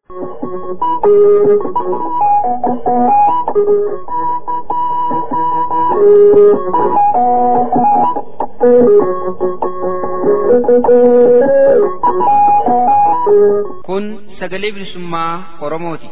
Kun sagalee bilisummaa Oromooti.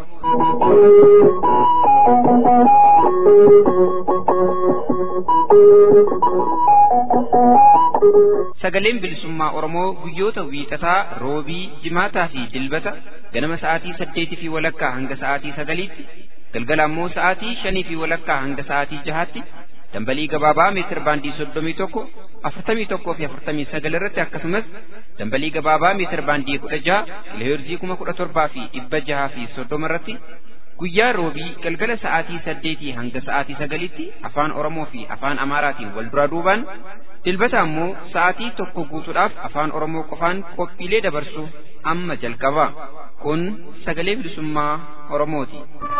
Sagaleen bilisummaa Oromoo guyyoota wiixataa, roobii, jimaataa fi dilbata ganama sa'aatii saddeetii fi walakkaa hanga sa'aatii sagaliitti, galgala ammoo sa'aatii shanii fi walakkaa hanga sa'aatii jahaatti dambalii gabaabaa meetir baandii soddomii tokko afurtamii tokkoo fi afurtamii sagal irratti akkasumas dambalii gabaabaa meetir baandii kudha jaha kiloheerzii kuma kudha torbaa fi dhibba jahaa fi soddoma irratti guyyaa roobii galgala sa'aatii saddeetii hanga sa'aatii sagalitti afaan oromoo fi afaan amaaraatiin wal duraa duubaan dilbata ammoo sa'aatii tokko guutuudhaaf afaan oromoo qofaan qophiilee dabarsu amma jalqaba kun sagalee bilisummaa oromooti.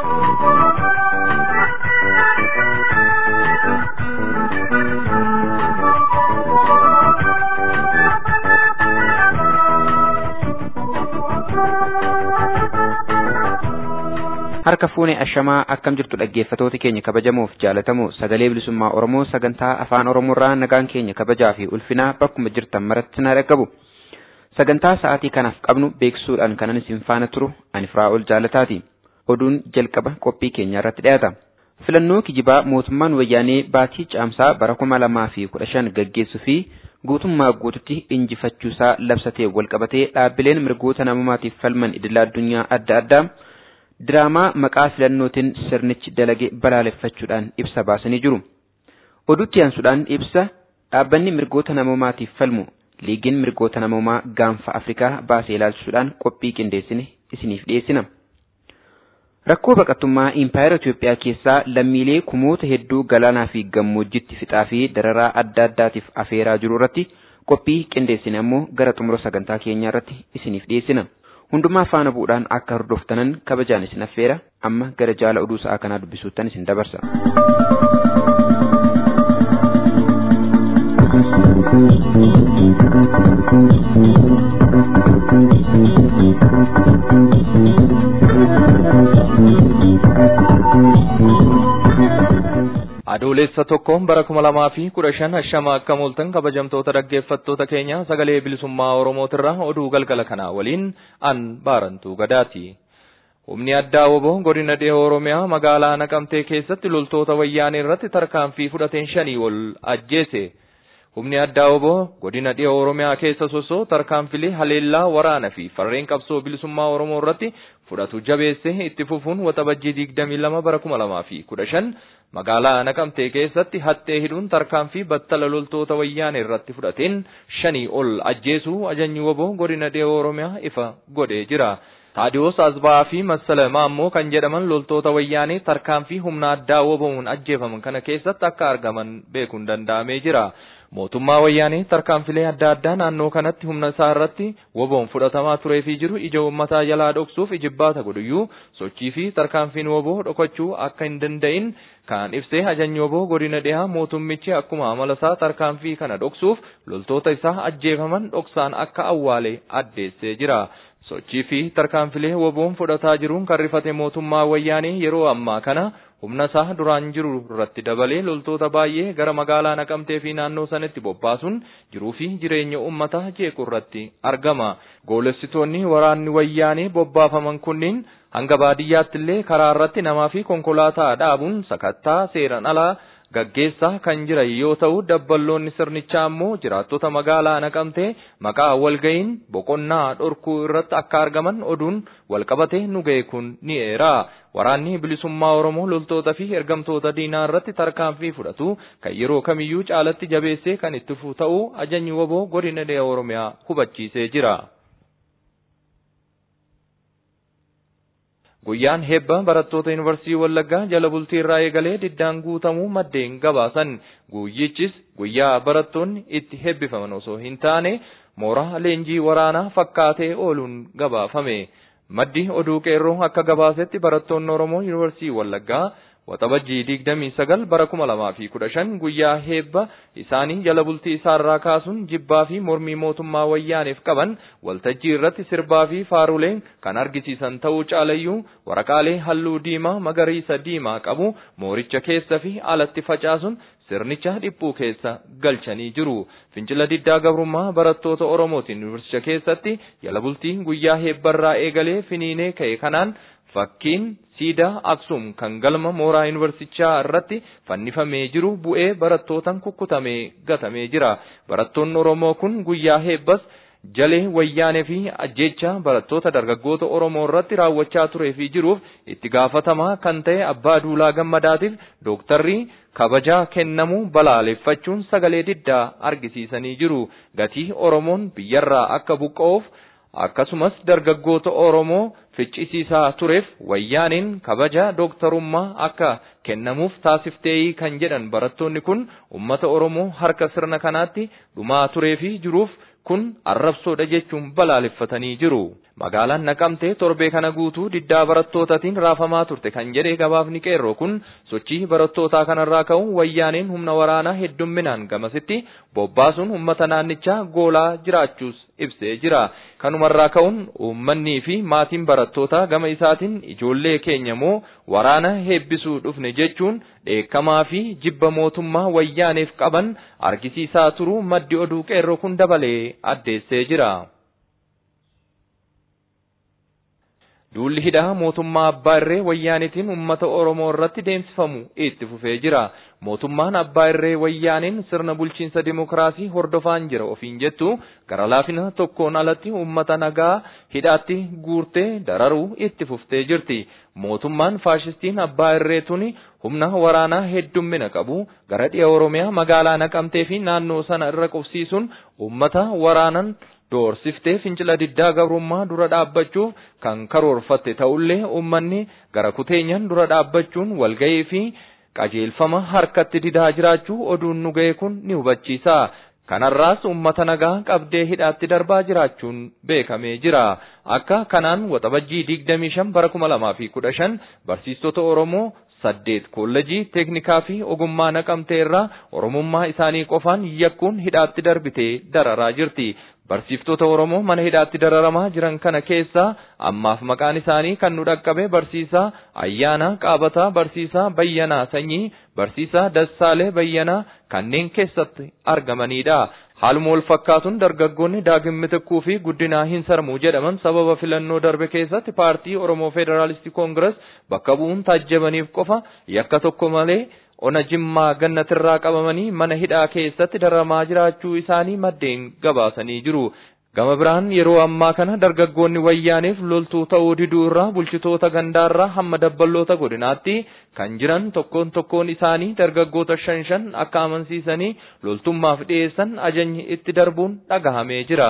harka fuune ashamaa akkam jirtu dhaggeeffatoota keenya kabajamoof jaalatamoo sagalee bilisummaa oromoo sagantaa afaan oromoorraa nagaan keenya kabajaa fi ulfinaa bakkuma jirtan maratti na dhaggabu sagantaa sa'aatii kanaaf qabnu beeksisuudhaan kanan isin faana turu ani firaa'ol jaalataati oduun jalqaba qophii keenya irratti dhiyaata filannoo kijibaa mootummaan wayyaanee baatii caamsaa bara kuma lamaa fi kudha shan gaggeessuu fi guutummaa guututti injifachuusaa labsatee walqabatee dhaabbileen mirgoota namummaatiif falman idila addunyaa adda addaa diraamaa maqaa filannootiin sirnichi dalage balaaleffachuudhaan ibsa baasanii jiru. Oduutti aansuudhaan ibsa dhaabbanni mirgoota namoomaatiif falmu liigiin mirgoota namoomaa gaanfa Afrikaa baasee ilaalchisuudhaan qophii qindeessine isiniif dhiyeessina. Rakkoo baqattummaa impaayera Itoophiyaa keessaa lammiilee kumoota hedduu galaanaa fi gammoojjitti fixaa fi dararaa adda addaatiif afeeraa jiru irratti qophii qindeessine ammoo gara xumura sagantaa keenyaa irratti isiniif dhiyeessina. hundumaa faana bu'uudhaan akka hordoftanan kabajaan isin affeera amma gara jaala oduu sa'aa kanaa dubbisuuttan isin dabarsa. adoolessa tokko bara kuma lamaa fi kudha shan hashama akka mooltan kabajamtoota dhaggeeffattoota keenya sagalee bilisummaa oromootirraa oduu galgala kanaa waliin an baarantuu gadaati. Humni addaa woboo godina dhiha Oromiyaa magaalaa Naqamtee keessatti loltoota wayyaanee irratti tarkaanfii fudhateen shanii ol ajjeese. Humni addaa woboo godina dhiha Oromiyaa keessa sosoo tarkaanfilee haleellaa waraana fi farreen qabsoo bilisummaa Oromoo irratti fudhatu jabeesse itti fufuun waxabajjii digdamii lama bara kuma lamaa fi kudha shan magaalaa Naqamtee keessatti hattee hidhuun tarkaanfii battala loltoota wayyaanee irratti fudhateen shanii ol ajjeesuu ajajni woboo godina dhiha Oromiyaa ifa godhee jira. Taadiyoos Asbaa fi Massala Maammoo kan jedhaman loltoota wayyaanee tarkaanfii humna addaa wobomuun ajjeefaman kana keessatti akka argaman beekuun danda'amee jira. Mootummaa wayyaanee tarkaanfilee adda addaa naannoo kanatti humna isaa irratti woboon fudhatamaa turee fi jiru ija uummataa jalaa dhoksuuf ijibbaata godhuyyuu sochii fi tarkaanfiin woboo dhokachuu akka hin danda'in kan ibsee ajajni woboo godina dhihaa mootummichi akkuma amala isaa tarkaanfii kana dhoksuuf loltoota isaa ajjeefaman dhoksaan akka awwaale addeessee jira. sochii fi tarkaanfilee woboon fudhataa jiruun kan rifate mootummaa wayyaanee yeroo ammaa kana humna isaa duraan jiru irratti dabalee loltoota baay'ee gara magaalaa naqamtee fi naannoo sanatti bobbaasuun jiruu fi jireenya uummataa jeequ irratti argama. Goolessitoonni waraanni wayyaanee bobbaafaman kunniin hanga baadiyyaatti illee karaa irratti namaa fi konkolaataa dhaabuun sakattaa seeran alaa gaggeessaa kan jiran yoo ta'u dabballoonni sirnichaa ammoo jiraattota magaalaa naqamtee maqaa walga'iin boqonnaa dhorkuu irratti akka argaman oduun walqabate nu ga'e kun ni eera. Waraanni bilisummaa Oromoo loltoota fi ergamtoota diinaa irratti tarkaanfii fudhatu kan yeroo kamiyyuu caalatti jabeessee kan itti fufu ta'uu ajajni woboo godina dhiha Oromiyaa hubachiisee jira. Guyyaan hebba barattoota yuunivarsiitii Wallaggaa jala bultii irraa eegalee diddaan guutamuu maddeen gabaasan guyyichis guyyaa barattoonni itti hebbifaman osoo hin taane mooraa leenjii waraanaa fakkaatee ooluun gabaafame. Maddi oduu qeerroo akka gabaasetti barattoonni Oromoo yuunivarsiitii Wallaggaa waxabajjii digdamii sagal bara kuma lamaa fi kudha shan guyyaa heebba isaanii jala bultii isaarraa kaasuun jibbaa fi mormii mootummaa wayyaaniif qaban waltajjii irratti sirbaa fi faaruleen kan argisiisan ta'uu caalayyuu waraqaalee halluu diimaa magariisa diimaa qabu mooricha keessa fi alatti facaasuun sirnicha dhiphuu keessa galchanii jiru. Fincila diddaa gabrummaa barattoota Oromootiin yuunivarsiitii keessatti jala bultii guyyaa heebbarraa eegalee finiinee ka'e kanaan fakkiin siidaa Aksum kan galma mooraa yuunivarsiitichaa irratti fannifamee jiru bu'ee barattootaan kukkutamee gatamee jira. Barattoonni Oromoo kun guyyaa heebbas jalee wayyaanee fi ajjeechaa barattoota dargaggoota Oromoo irratti raawwachaa turee fi jiruuf itti gaafatamaa kan ta'e Abbaa Duulaa Gammadaatiif dooktarrii kabajaa kennamuu balaaleffachuun sagalee diddaa argisiisanii jiru. Gatii Oromoon biyyarraa akka buqqa'uuf akkasumas dargaggoota Oromoo ficcisiisaa tureef wayyaaniin kabaja dooktarummaa akka kennamuuf taasifteeyi kan jedhan barattoonni kun ummata Oromoo harka sirna kanaatti dhumaa turee fi jiruuf kun arrabsoodha jechuun balaaleffatanii jiru. Magaalaan Naqamtee torbee kana guutuu diddaa barattootatiin raafamaa turte kan jedhe gabaafni qeerroo kun sochii barattootaa kanarraa ka'uun wayyaaniin humna waraanaa heddumminaan gamasitti bobbaasuun uummata naannichaa goolaa jiraachuus ibsee jira. Kanumarraa ka'uun uummannii fi maatiin barattootaa gama isaatiin ijoollee keenya moo waraana heebbisuu dhufne jechuun dheekkamaa fi jibba mootummaa wayyaaneef qaban argisiisaa turuu maddi oduu qeerroo kun dabalee addeessee jira. Duulli hidhaa mootummaa Abbaa Irree Wayyaanitiin uummata Oromoo irratti deemsifamu itti fufee jira. Mootummaan Abbaa Irree Wayyaaniin sirna bulchiinsa dimokiraasii hordofaan jira ofiin jettu gara laafina tokkoon alatti uummata nagaa hidhaatti guurtee dararuu itti fuftee jirti. Mootummaan faashistiin Abbaa Irree tuni humna waraanaa heddummina qabu gara dhiya Oromiyaa magaalaa Naqamtee fi naannoo sana irra qubsiisuun uummata waraanan doorsiftee fincila diddaa gabrummaa dura dhaabbachuuf kan karoorfatte ta'ullee uummanni gara kuteenyan dura dhaabbachuun walga'ii fi qajeelfama harkatti didaa jiraachuu oduun nu ga'e kun ni hubachiisa. Kanarraas uummata nagaa qabdee hidhaatti darbaa jiraachuun beekamee jira. Akka kanaan waxabajjii digdamii shan bara kuma lamaa fi kudha shan barsiistota Oromoo saddeet koolleejii teeknikaa fi ogummaa naqamtee irraa oromummaa isaanii qofaan yakkuun hidhaatti darbitee dararaa jirti. Barsiiftota Oromoo mana hidhaatti dararamaa jiran kana keessaa ammaaf maqaan isaanii kan nu dhaqqabe barsiisaa Ayyaanaa Qaabataa, barsiisaa Bayyanaa Sanyii, barsiisaa Dassaalee Bayyanaa kanneen keessatti argamanidha. Haaluma wal fakkaatuun dargaggoonni daagin mitikkuu fi guddinaa hin sarmuu jedhaman sababa filannoo darbe keessatti paartii Oromoo Federaalistii Koongirees bakka bu'uun taajjabaniif qofa yakka tokko malee ona jimmaa gannatirraa qabamanii mana hidhaa keessatti dararamaa jiraachuu isaanii maddeen gabaasanii jiru. Gama biraan yeroo ammaa kana dargaggoonni wayyaaneef loltuu ta'uu diduu irraa bulchitoota gandaarraa hamma dabballoota godinaatti kan jiran tokkoon tokkoon isaanii dargaggoota shan shan akka amansiisanii loltummaaf dhiyeessan ajajni itti darbuun dhagahamee jira.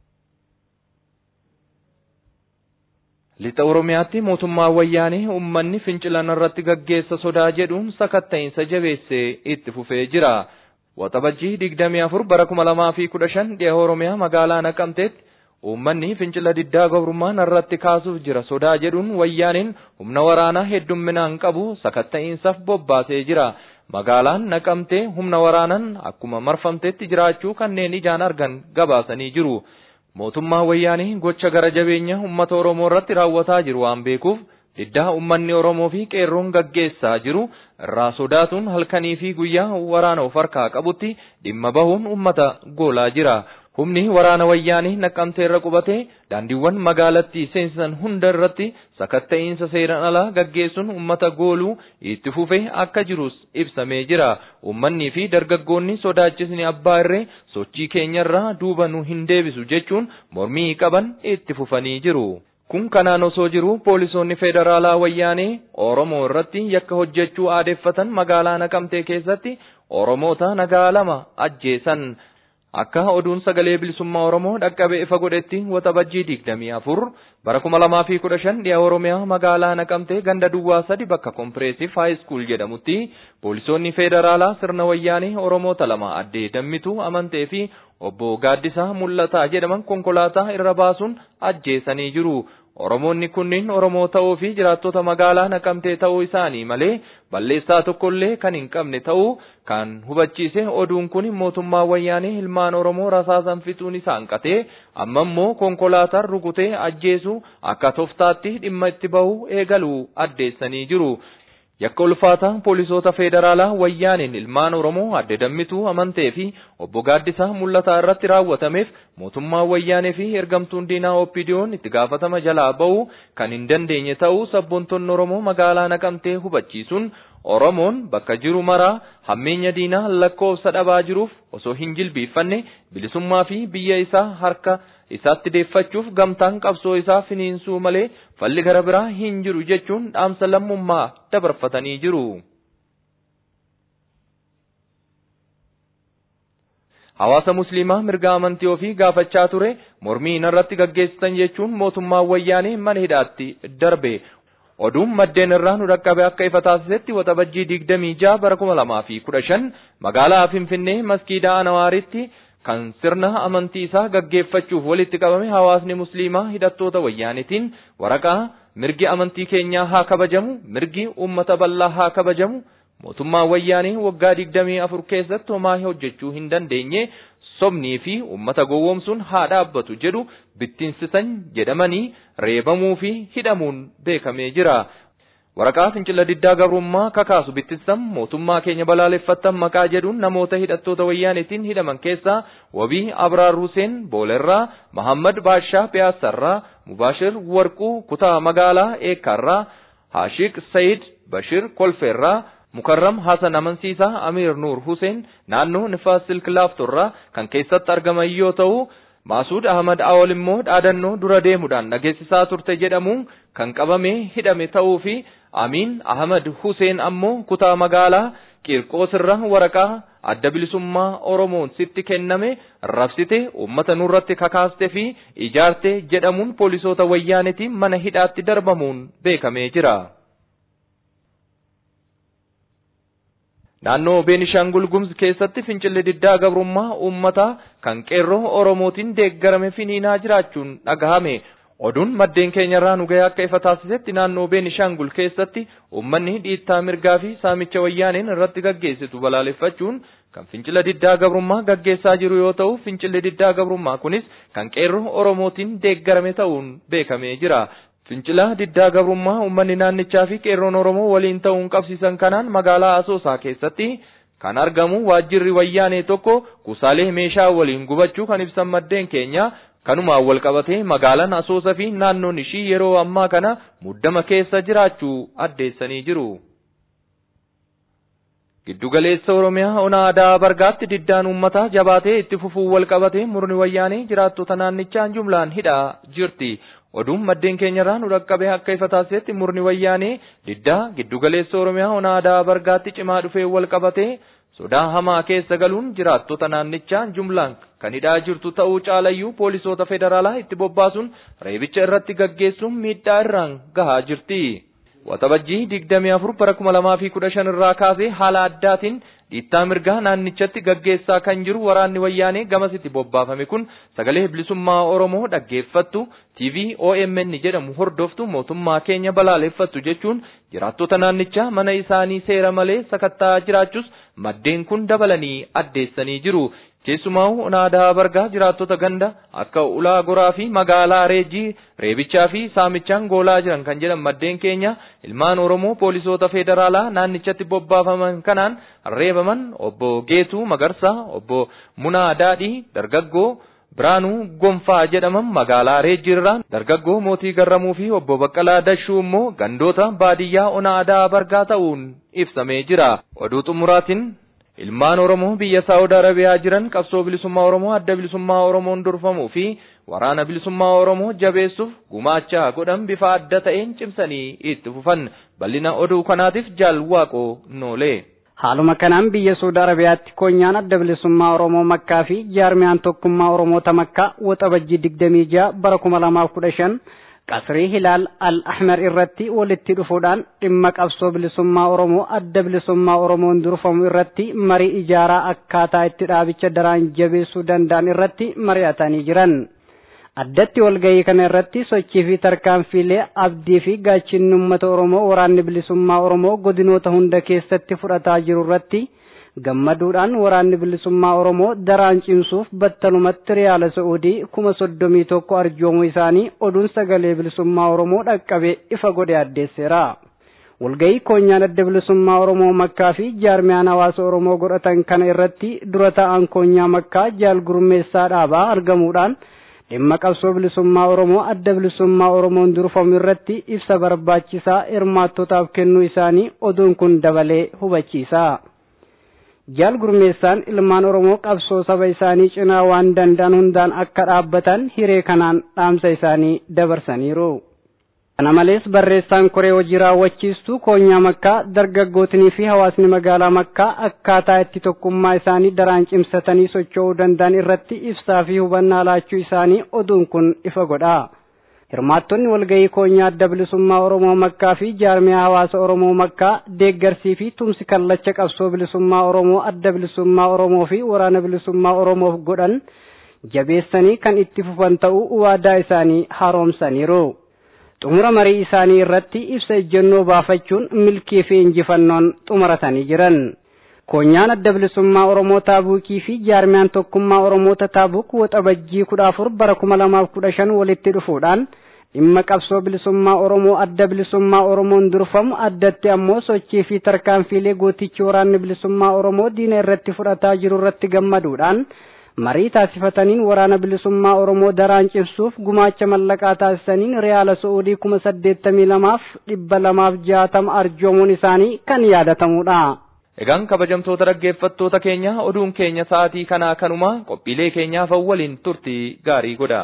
Lixa Oromiyaatti mootummaa wayyaanee uummanni fincilan irratti gaggeessa sodaa jedhuun sakatta'insa jabeessee itti fufee jira. Waxabajjii digdamii afur bara kuma lamaa fi kudha shan dhiha Oromiyaa magaalaa Naqamteetti uummanni fincila diddaa gabrummaan irratti kaasuuf jira sodaa jedhuun wayyaaniin humna waraanaa heddumminaan qabu sakatta'insaaf bobbaasee jira. Magaalaan Naqamtee humna waraanaan akkuma marfamteetti jiraachuu kanneen ijaan argan gabaasanii jiru. Mootummaa wayyaanii gocha gara jabeenya uummata Oromoo irratti raawwataa jiru waan beekuuf diddaa uummanni Oromoo fi qeerroon gaggeessaa jiru irraa sodaatuun halkanii fi guyyaa waraana of harkaa qabutti dhimma bahuun uummata goolaa jira. Humni waraana wayyaanii naqqamtee irra qubatee daandiiwwan magaalattii seensisan hunda irratti sakatta'iinsa seeran alaa gaggeessuun uummata gooluu itti fufee akka jirus ibsamee jira. Uummanni fi dargaggoonni sodaachisni abbaa irree sochii keenyarraa duuba nu hin deebisu jechuun mormii qaban itti fufanii jiru. Kun kanaan osoo jiru poolisoonni federaalaa wayyaanee Oromoo irratti yakka hojjechuu aadeeffatan magaalaa Naqamtee keessatti Oromoota nagaa lama ajjeesan. Akka oduun sagalee bilisummaa Oromoo dhaqqabe ifa godhetti waxabajjii digdamii afur bara kuma lamaa fi kudha shan dhiya Oromiyaa magaalaa Naqamtee ganda duwwaa sadi bakka kompireesiif haayiskuul jedhamutti poolisoonni federaalaa sirna wayyaanee Oromoota lama addee dammituu amantee fi obbo Gaaddisaa mul'ataa jedhaman konkolaataa irra baasuun ajjeesanii jiru. Oromoonni kunniin Oromoo ta'uu fi jiraattota magaalaa naqamtee ta'uu isaanii malee balleessaa tokkollee kan hin qabne ta'uu kan hubachiise oduun kun mootummaa wayyaanee ilmaan Oromoo rasaasan fixuun isaa hanqatee amma immoo konkolaataan rukutee ajjeesuu akka toftaatti dhimma itti bahu eegaluu addeessanii jiru. Yakka ulfaataa poolisoota federaalaa wayyaaniin ilmaan Oromoo adde dammituu amantee fi obbo Gaaddisaa mul'ataa irratti raawwatameef mootummaa wayyaanee fi ergamtuun diinaa OPDO'n itti gaafatama jalaa ba'uu kan hin dandeenye ta'uu sabboontonni Oromoo magaalaa naqamtee hubachiisuun Oromoon bakka jiru maraa hammeenya diinaa lakkoofsa dhabaa jiruuf osoo hin jilbiiffanne bilisummaa fi biyya isaa harka isaatti deeffachuuf gamtaan qabsoo isaa finiinsuu malee falli gara biraa hin jiru jechuun dhaamsa lammummaa dabarfatanii jiru. Hawaasa Musliimaa mirga amantii ofii gaafachaa ture mormii irratti gaggeessitan jechuun mootummaan wayyaanee mana hidhaatti darbe. Oduun maddeen irraa nu dhaqqabe akka ifa taasisetti waxabajjii digdamii jaha bara kuma lamaa fi kudha shan magaalaa Finfinnee maskiidaa Anawaaritti kan sirna amantii isaa gaggeeffachuuf walitti qabame hawaasni musliimaa hidhattoota wayyaanitiin waraqaa mirgi amantii keenyaa haa kabajamu mirgi uummata bal'aa haa kabajamu mootummaa wayyaanii waggaa digdamii afur keessatti homaa hojjechuu hin dandeenye sobnii fi uummata gowwoomsuun haa dhaabbatu jedhu bittinsisan jedhamanii reebamuu fi hidhamuun beekamee jira. Waraqaa fincila diddaa gabrummaa kakaasu bittinsan mootummaa keenya balaaleffattan maqaa jedhuun namoota hidhattoota wayyaanitiin hidhaman keessaa wabii Abraar Huseen Boolerraa, Mahammad Baashaa Piyaasarraa, Mubaashir Warquu kutaa magaalaa Eekkaarraa, Haashiq Sayid Bashir Kolfeerraa, Mukarram Hasan Amansiisaa Amiir Nuur Huseen naannoo Nifaas Silk Laaftorraa kan keessatti argaman yoo ta'u, Maasuud Ahmad Awol immoo dhaadannoo dura deemuudhaan dhageessisaa turte jedhamuun kan qabamee hidhame ta'uu fi Amiin Ahmad Huseen ammoo kutaa magaalaa Qiirqoos irraa waraqaa adda bilisummaa Oromoon sitti kenname rabsite uummata nurratti kakaaste fi ijaarte jedhamuun poolisoota wayyaanitiin mana hidhaatti darbamuun beekamee jira. Naannoo Beenishaangul Gumuz keessatti fincilli diddaa gabrummaa uummataa kan qeerroo Oromootiin deeggarame finiinaa jiraachuun dhagahame. Oduun maddeen keenyarraa nu gahee akka ifa taasisetti naannoo Beenishaangul keessatti uummanni dhiittaa mirgaa fi saamicha wayyaaneen irratti gaggeessitu balaaleffachuun kan fincila diddaa gabrummaa gaggeessaa jiru yoo ta'u fincilli diddaa gabrummaa kunis kan qeerroo Oromootiin deeggarame ta'uun beekamee jira. Fincila diddaa gabrummaa uummanni naannichaa fi qeerroon Oromoo waliin ta'uun qabsiisan kanaan magaalaa Asoosaa keessatti kan argamu waajjirri wayyaanee tokko kuusaalee meeshaa waliin gubachuu kan ibsan maddeen keenya kanumaan wal qabatee magaalaan Asoosaa fi naannoon ishii yeroo ammaa kana muddama keessa jiraachuu addeessanii jiru. Giddugaleessa Oromiyaa ona aadaa bargaatti diddaan uummataa jabaatee itti fufuu wal qabatee murni wayyaanee jiraattota naannichaan jumlaan hidhaa jirti. Oduun maddeen keenyarraa nu dhaqqabee akka ifa taasisetti murni wayyaanee diddaa giddugaleessa Oromiyaa ona aadaa bargaatti cimaa dhufee wal qabatee sodaa hamaa keessa galuun jiraattota naannichaa jumlaan kan hidhaa jirtu ta'uu caalayyuu poolisoota federaalaa itti bobbaasuun reebicha irratti gaggeessuun miidhaa irraan gahaa jirti. Waxabajjii digdamii afur bara kuma lamaa fi kudha shan irraa kaasee haala addaatiin dhiittaa mirgaa naannichatti gaggeessaa kan jiru waraanni wayyaanee gamasitti bobbaafame kun sagalee bilisummaa Oromoo dhaggeeffattu TV OMN jedhamu hordoftu mootummaa keenya balaaleffattu jechuun jiraattota naannichaa mana isaanii seera malee sakattaa jiraachuus maddeen kun dabalanii addeessanii jiru. Keessumaa onaadaa bargaa jiraattota ganda akka ulaa goraa fi magaalaa reejii reebichaa fi saamichaan goolaa jiran kan jedhan maddeen keenya ilmaan Oromoo poolisoota federaalaa naannichatti bobbaafaman kanaan reebaman obbo Geetuu Magarsaa, obbo Munaa Daadhii, dargaggoo Biraanuu Gonfaa jedhaman magaalaa Reejjiirraa dargaggoo Mootii Garramuu fi obbo Baqqalaa Dashuu immoo gandoota baadiyyaa onaadaa bargaa ta'uun ibsamee jira. Oduu xumuraatiin Ilmaan Oromoo biyya Saawud Arabiyaa jiran qabsoo bilisummaa Oromoo adda bilisummaa Oromoon durfamuu fi waraana bilisummaa Oromoo jabeessuuf gumaacha godhan bifa adda ta'een cimsanii itti fufan bal'ina oduu kanaatiif jaal waaqoo noolee. Haaluma kanaan biyya Saawud Arabiyaatti koonyaan adda bilisummaa Oromoo Makkaa fi jaarmiyaan tokkummaa Oromoota Makkaa waxabajjii digdamii ja'a bara kuma lamaaf kudha shan qasrii hilaal al ahmar irratti walitti dhufuudhaan dhimma qabsoo bilisummaa oromoo adda bilisummaa oromoon durfamu irratti marii ijaaraa akkaataa itti dhaabicha daraan jabeessuu danda'an irratti mari'atanii jiran addatti walgahii kana irratti sochii fi tarkaanfiilee abdii fi gaachinni uummata oromoo waraanni bilisummaa oromoo godinoota hunda keessatti fudhataa jiru irratti gammaduudhaan waraanni bilisummaa oromoo daraan cimsuuf battalumatti riyaala sa'uudii kuma soddomii tokko arjoomuu isaanii oduun sagalee bilisummaa oromoo dhaqqabe ifa godhe addeesseera. walgahii koonyaan adda bilisummaa oromoo makkaa fi jaarmiyaan hawaasa oromoo godhatan kana irratti dura ta'an koonyaa makkaa jaal gurmeessaa dhaabaa argamuudhaan dhimma qabsoo bilisummaa oromoo adda bilisummaa oromoon durfamu irratti ibsa barbaachisaa hirmaattotaaf kennuu isaanii oduun kun dabalee hubachiisa. jaal gurmeessaan ilmaan oromoo qabsoo saba isaanii cinaa waan danda'an hundaan akka dhaabbatan hiree kanaan dhaamsa isaanii dabarsaniiru. kana malees barreessaan koree hojii raawwachiistuu koonyaa makkaa dargaggootinii fi hawaasni magaalaa makkaa akkaataa itti tokkummaa isaanii daraan cimsatanii socho'uu danda'an irratti ibsaa fi hubannaa laachuu isaanii oduun kun ifa godha. hirmaattonni walgahii koonyaa adda bilisummaa oromoo makkaa fi jaarmiyaa hawaasa oromoo makkaa deeggarsii fi tumsi kallacha qabsoo bilisummaa oromoo adda bilisummaa oromoo fi waraana bilisummaa oromoof godhan jabeessanii kan itti fufan ta'uu waadaa isaanii haaromsaniiru. xumura marii isaanii irratti ibsa ejjennoo baafachuun milkii fi injifannoon xumuratanii jiran. koonyaan adda bilisummaa oromoo taabuukii fi jaarmiyaan tokkummaa oromoota taabuuk waxabajjii kudha afur bara kuma lamaaf kudha shan walitti dhufuudhaan dhimma qabsoo bilisummaa oromoo adda bilisummaa oromoon durfamu addatti ammoo sochii fi tarkaanfiilee gootichi waraanni bilisummaa oromoo diina irratti fudhataa jiru irratti gammaduudhaan marii taasifataniin waraana bilisummaa oromoo daraan cimsuuf gumaacha mallaqaa taasisaniin riyaala su'uudii kuma saddeettamii lamaaf dhibba lamaaf jaatama arjoomuun isaanii kan yaadatamudha. Egaan kabajamtoota dhaggeeffattoota keenya oduun keenya sa'aatii kanaa kanuma qophiilee keenyaaf waliin turtii gaarii godha.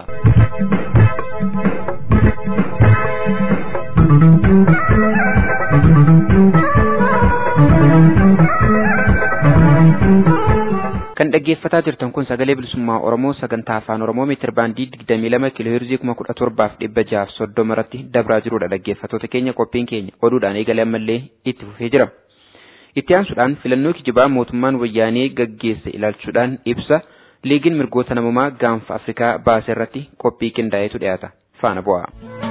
kan dhaggeeffataa jirtan kun sagalee bilisummaa oromoo sagantaa afaan oromoo meetir baandii digdamii lama kiiloo heerzii kuma kudha torbaaf dhibba jaaf soddoma irratti dabraa jirudha dhaggeeffattoota keenya qophiin keenya oduudhaan eegalee ammallee itti fufee jira. itti aansuudhaan filannoo kijibaa mootummaan wayyaanee gaggeesse ilaalchuudhaan ibsa liigiin mirgoota namummaa gaanfa afrikaa baase irratti qophii qindaa'etu dhiyaata faana bu'a.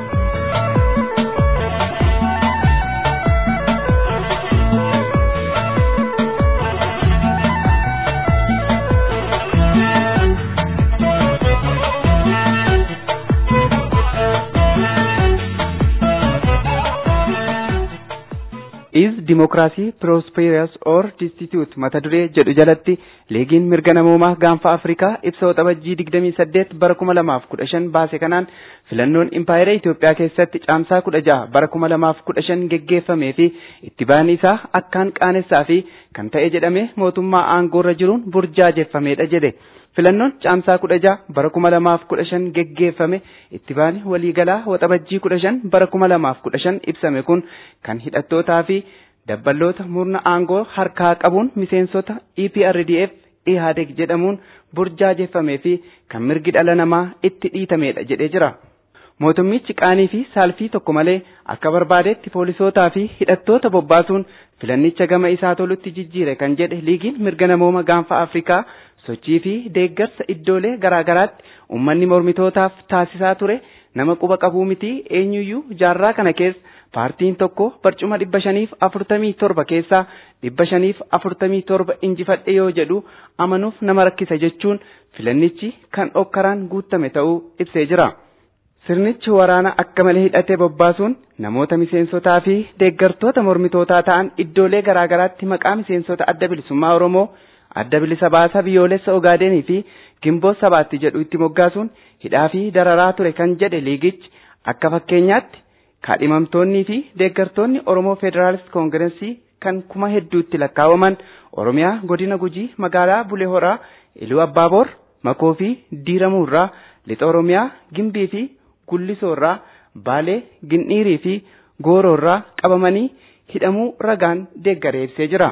is democracy prosperous or destitute mata duree jedhu jalatti liigiin mirga namoomaa gaanfa afrikaa ibsa waxabajjii 28 bara 2015 baase kanaan filannoon impaayera Itoophiyaa keessatti caamsaa 16 bara 2015 geggeeffamee fi itti ba'aan isaa akkaan qaanessaa fi kan ta'e jedhame mootummaa aangoorra jiruun burjaajeffamedha jedhe. filannoon caamsaa kudha jaha bara kuma lamaaf kudha shan geggeeffame itti baani waliigalaa waxabajjii kudha shan bara kuma lamaaf kudha shan ibsame kun kan hidhattootaa fi dabballoota murna aangoo harkaa qabuun miseensota EPRDF IHADEG jedhamuun burjaajeffamee fi kan mirgi dhala namaa itti dhiitamedha jedhee jira. Mootummichi qaanii fi saalfii tokko malee akka barbaadetti poolisootaa fi hidhattoota bobbaasuun filannicha gama isaa tolutti jijjiire kan jedhe liigiin mirga namooma gaanfa Afrikaa sochii fi deeggarsa iddoolee garaagaraatti uummanni mormitootaaf taasisaa ture nama quba qabuu miti eenyuyyuu jaarraa kana keessa paartiin tokko barcuma dhibba shaniif afurtamii torba keessaa dhibba shaniif afurtamii torba injifadhe yoo jedhu amanuuf nama rakkisa jechuun filannichi kan okkaraan guutame ta'uu ibsee jira. Sirnichi waraana akka malee hidhatee bobbaasuun namoota miseensotaa fi deeggartoota mormitootaa ta'an iddoolee garaagaraatti maqaa miseensota adda bilisummaa Oromoo adda bilisa baasaa biyyoolessa Ogaadenii fi gimboo sabaatti jedhu itti moggaasuun hidhaa fi dararaa ture kan jedhe liigichi akka fakkeenyaatti kaadhimamtoonnii fi deeggartoonni Oromoo Federaalist Koongireensii kan kuma hedduutti lakkaa'aman Oromiyaa godina Gujii magaalaa Bulee Horaa Iluu Abbaaboor Makoo fi Diiramuurraa Lixa Oromiyaa Gimbii fi Gullisoorraa Baalee Gindhiirii fi Gooroorraa qabamanii hidhamuu ragaan deeggaree ibsee jira.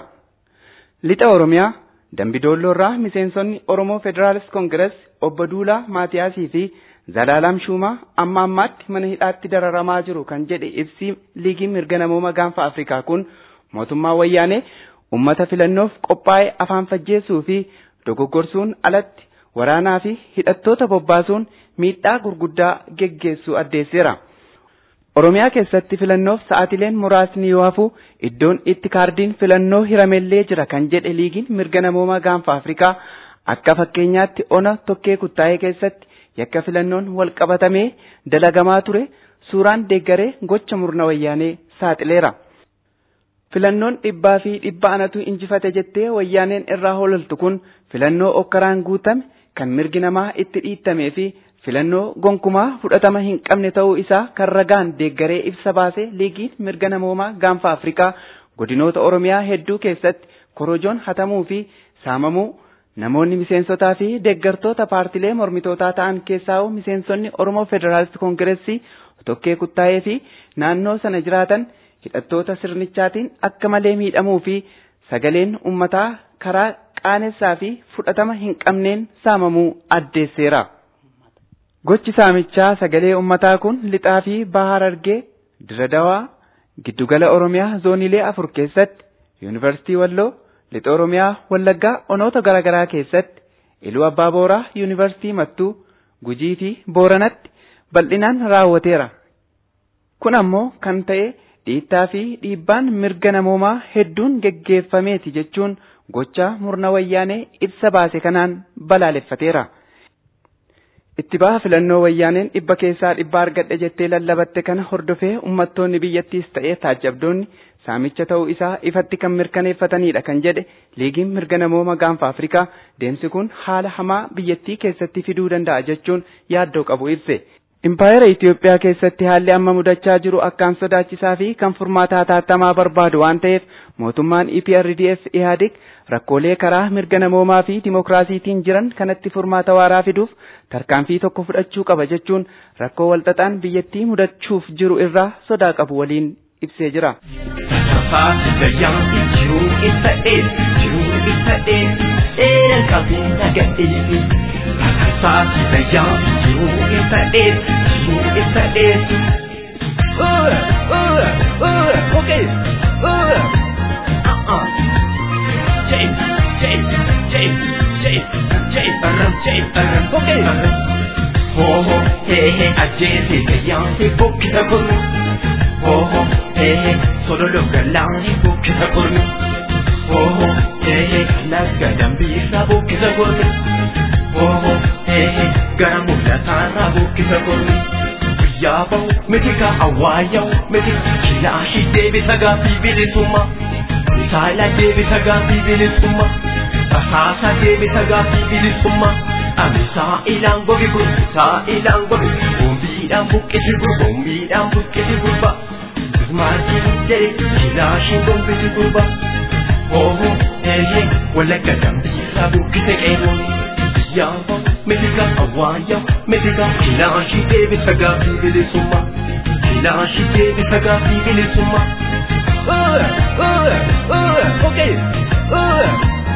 Lixa Oromiyaa Dambidoolloorraa miseensonni Oromoo Federaalist Koongirees obbo Duulaa Maatiyaasii fi Zalaalaam Shuumaa amma ammaatti mana hidhaatti dararamaa jiru kan jedhe ibsi liigii mirga namooma gaanfa Afrikaa kun mootummaa wayyaanee ummata filannoof qophaa'e afaan fajjeessuu fi dogoggorsuun alatti waraanaa fi hidhattoota bobbaasuun miidhaa gurguddaa geggeessuu addeesseera. Oromiyaa keessatti filannoof sa'aatileen muraasni yoo hafu iddoon itti kaardiin filannoo hiramellee jira kan jedhe liigiin mirga namoomaa gaanfa Afrikaa akka fakkeenyaatti ona tokkee kuttaa'ee keessatti yakka filannoon wal qabatamee dalagamaa ture suuraan deeggaree gocha murna wayyaanee saaxileera. Filannoon dhibbaa fi dhibba anatu injifate jettee wayyaaneen irraa hololtu kun filannoo okkaraan guutame kan mirgi namaa itti dhiittamee fi filannoo gonkumaa fudhatama hin qabne ta'uu isaa kan ragaan deeggaree ibsa baase liigiin mirga namoomaa gaanfa Afrikaa godinoota Oromiyaa hedduu keessatti korojoon hatamuu fi saamamuu namoonni miseensotaa fi deeggartoota paartilee mormitootaa ta'an keessaa miseensonni Oromoo Federaalist Koongireessii tokkee kuttaa'ee fi naannoo sana jiraatan hidhattoota sirnichaatiin akka malee miidhamuu fi sagaleen ummataa karaa qaanessaa fi fudhatama hin qabneen saamamuu addeesseera. Gochi saamichaa sagalee ummataa kun lixaa fi bahar argee diradawaa giddugala Oromiyaa zooniilee afur keessatti yuunivarsiitii Walloo lixa Oromiyaa Wallaggaa onoota garaagaraa keessatti Iluu Abbaa Booraa yuunivarsiitii Mattuu Gujii fi Booranatti bal'inaan raawwateera. Kun ammoo kan ta'e dhiittaa fi dhiibbaan mirga namoomaa hedduun geggeeffameeti jechuun gocha murna wayyaanee ibsa baase kanaan balaaleffateera. Itti baha filannoo wayyaaneen dhibba keessaa dhibba argadhe jettee lallabatte kana hordofee uummattoonni biyyattiis ta'ee taajjabdoonni saamicha ta'uu isaa ifatti kan mirkaneeffatanidha kan jedhe liigiin mirga namooma gaanfa Afrikaa deemsi kun haala hamaa biyyattii keessatti fiduu danda'a jechuun yaaddoo qabu ibse. Impaayera Itoophiyaa keessatti haalli amma mudachaa jiru akkaan sodaachisaa fi kan furmaata hatattamaa barbaadu waan ta'eef mootummaan EPRDF IHADIG rakkoolee karaa mirga namoomaa fi dimokiraasiitiin jiran kanatti furmaata waaraa fiduuf tarkaanfii tokko fudhachuu qaba jechuun rakkoo walxaxaan biyyattii mudachuuf jiru irraa sodaa qabu waliin ibsee jira. Saati bayyaa jiruu isa dhees jiruu isa dhees. Ura ura ura okay ura. Jay jay jay jay jay aram jay aram okay. Ho ho he he ajjeese bayyaa se bukkisa kurmi. Ho ho he he sololo galaani bukkisa kurmi. Ho ho he he laga dambiisa bukkisa kurmi. Oho, ehe, gara mul'ataarraa buqqisa kurmi. Guyyaa bahu, miti ka awwaayahu, miti kilaashii deebisa gaaffii bilisummaa. Saala deebisa gaaffii bilisummaa. Basaasa deebisa gaaffii bilisummaa. Amisaa ilaan gogi kun, saa ilaan gogi. Bombiidhaan buqqisi gurba, bombiidhaan buqqisi gurba. Ismaatiin jedhe kilaashiin gombisi gurba. Oho, ehe, walakka dambiirraa buqqise qeerrooni. yaaba mitika awwaaya mitika kilaashi deebisa gaaffii bilisummaa kilaashi deebisa gaaffii bilisummaa. Ura ura ura okay ura.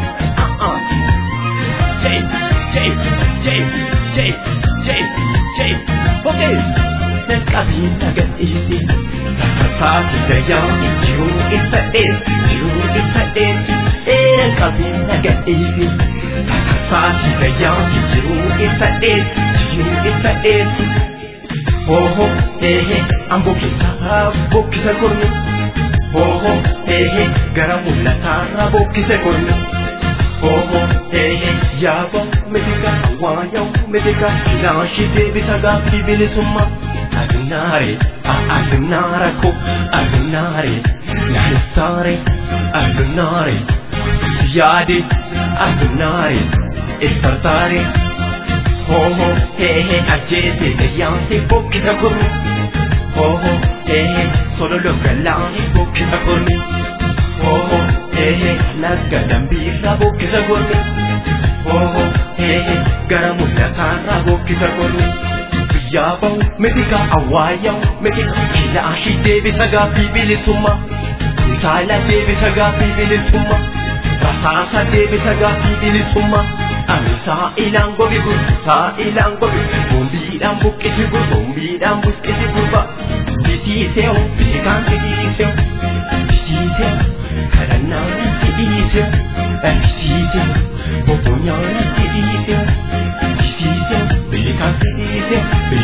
Jay jay jay jay jay jay okay. Naqabii nagadhiisi. Saati dayyaa jiruu isa dhees jiruu isa dhees. Naqabii nagadhiisi. Saati dayyaa jiruu isa dhees jiruu isa dhees. Oho ehe an bukkisa bukkisa kurmi. Oho ehe gara mul'ataarra bukkise kurmi. Oho ehe yaaba mitika waayaw mitika kilaashi deebisa gaaffii bilisummaa. Adunaare adunaara ko adunaare nahisaare adunaare yaade adunaare istartaare. Hoho hehe ajjeese gayyaanse buqqisa kurmi. Hoho hehe sololo galaani buqqisa kurmi. Hoho hehe laga dambiirraa buqqisa kurmi. Hoho hehe gara mul'ataarraa buqqisa kurmi. Guyyaa bahu mitika awwaayahu mitika kilaashii deebisa gaaffii bilisummaa. Saala deebisa gaaffii bilisummaa. Rasaasa deebisa gaaffii bilisummaa. Amisaa ilaan gogi gur, saa ilaan gogi, bombiidhaan buqqisi gur, bombiidhaan buqqisi gurba. Bisiiseewu, bisikaan bisiiseewu, bisiiseewu, kadhannaan bisiiseewu, bisiiseewu, bobbonyaan bisiiseewu,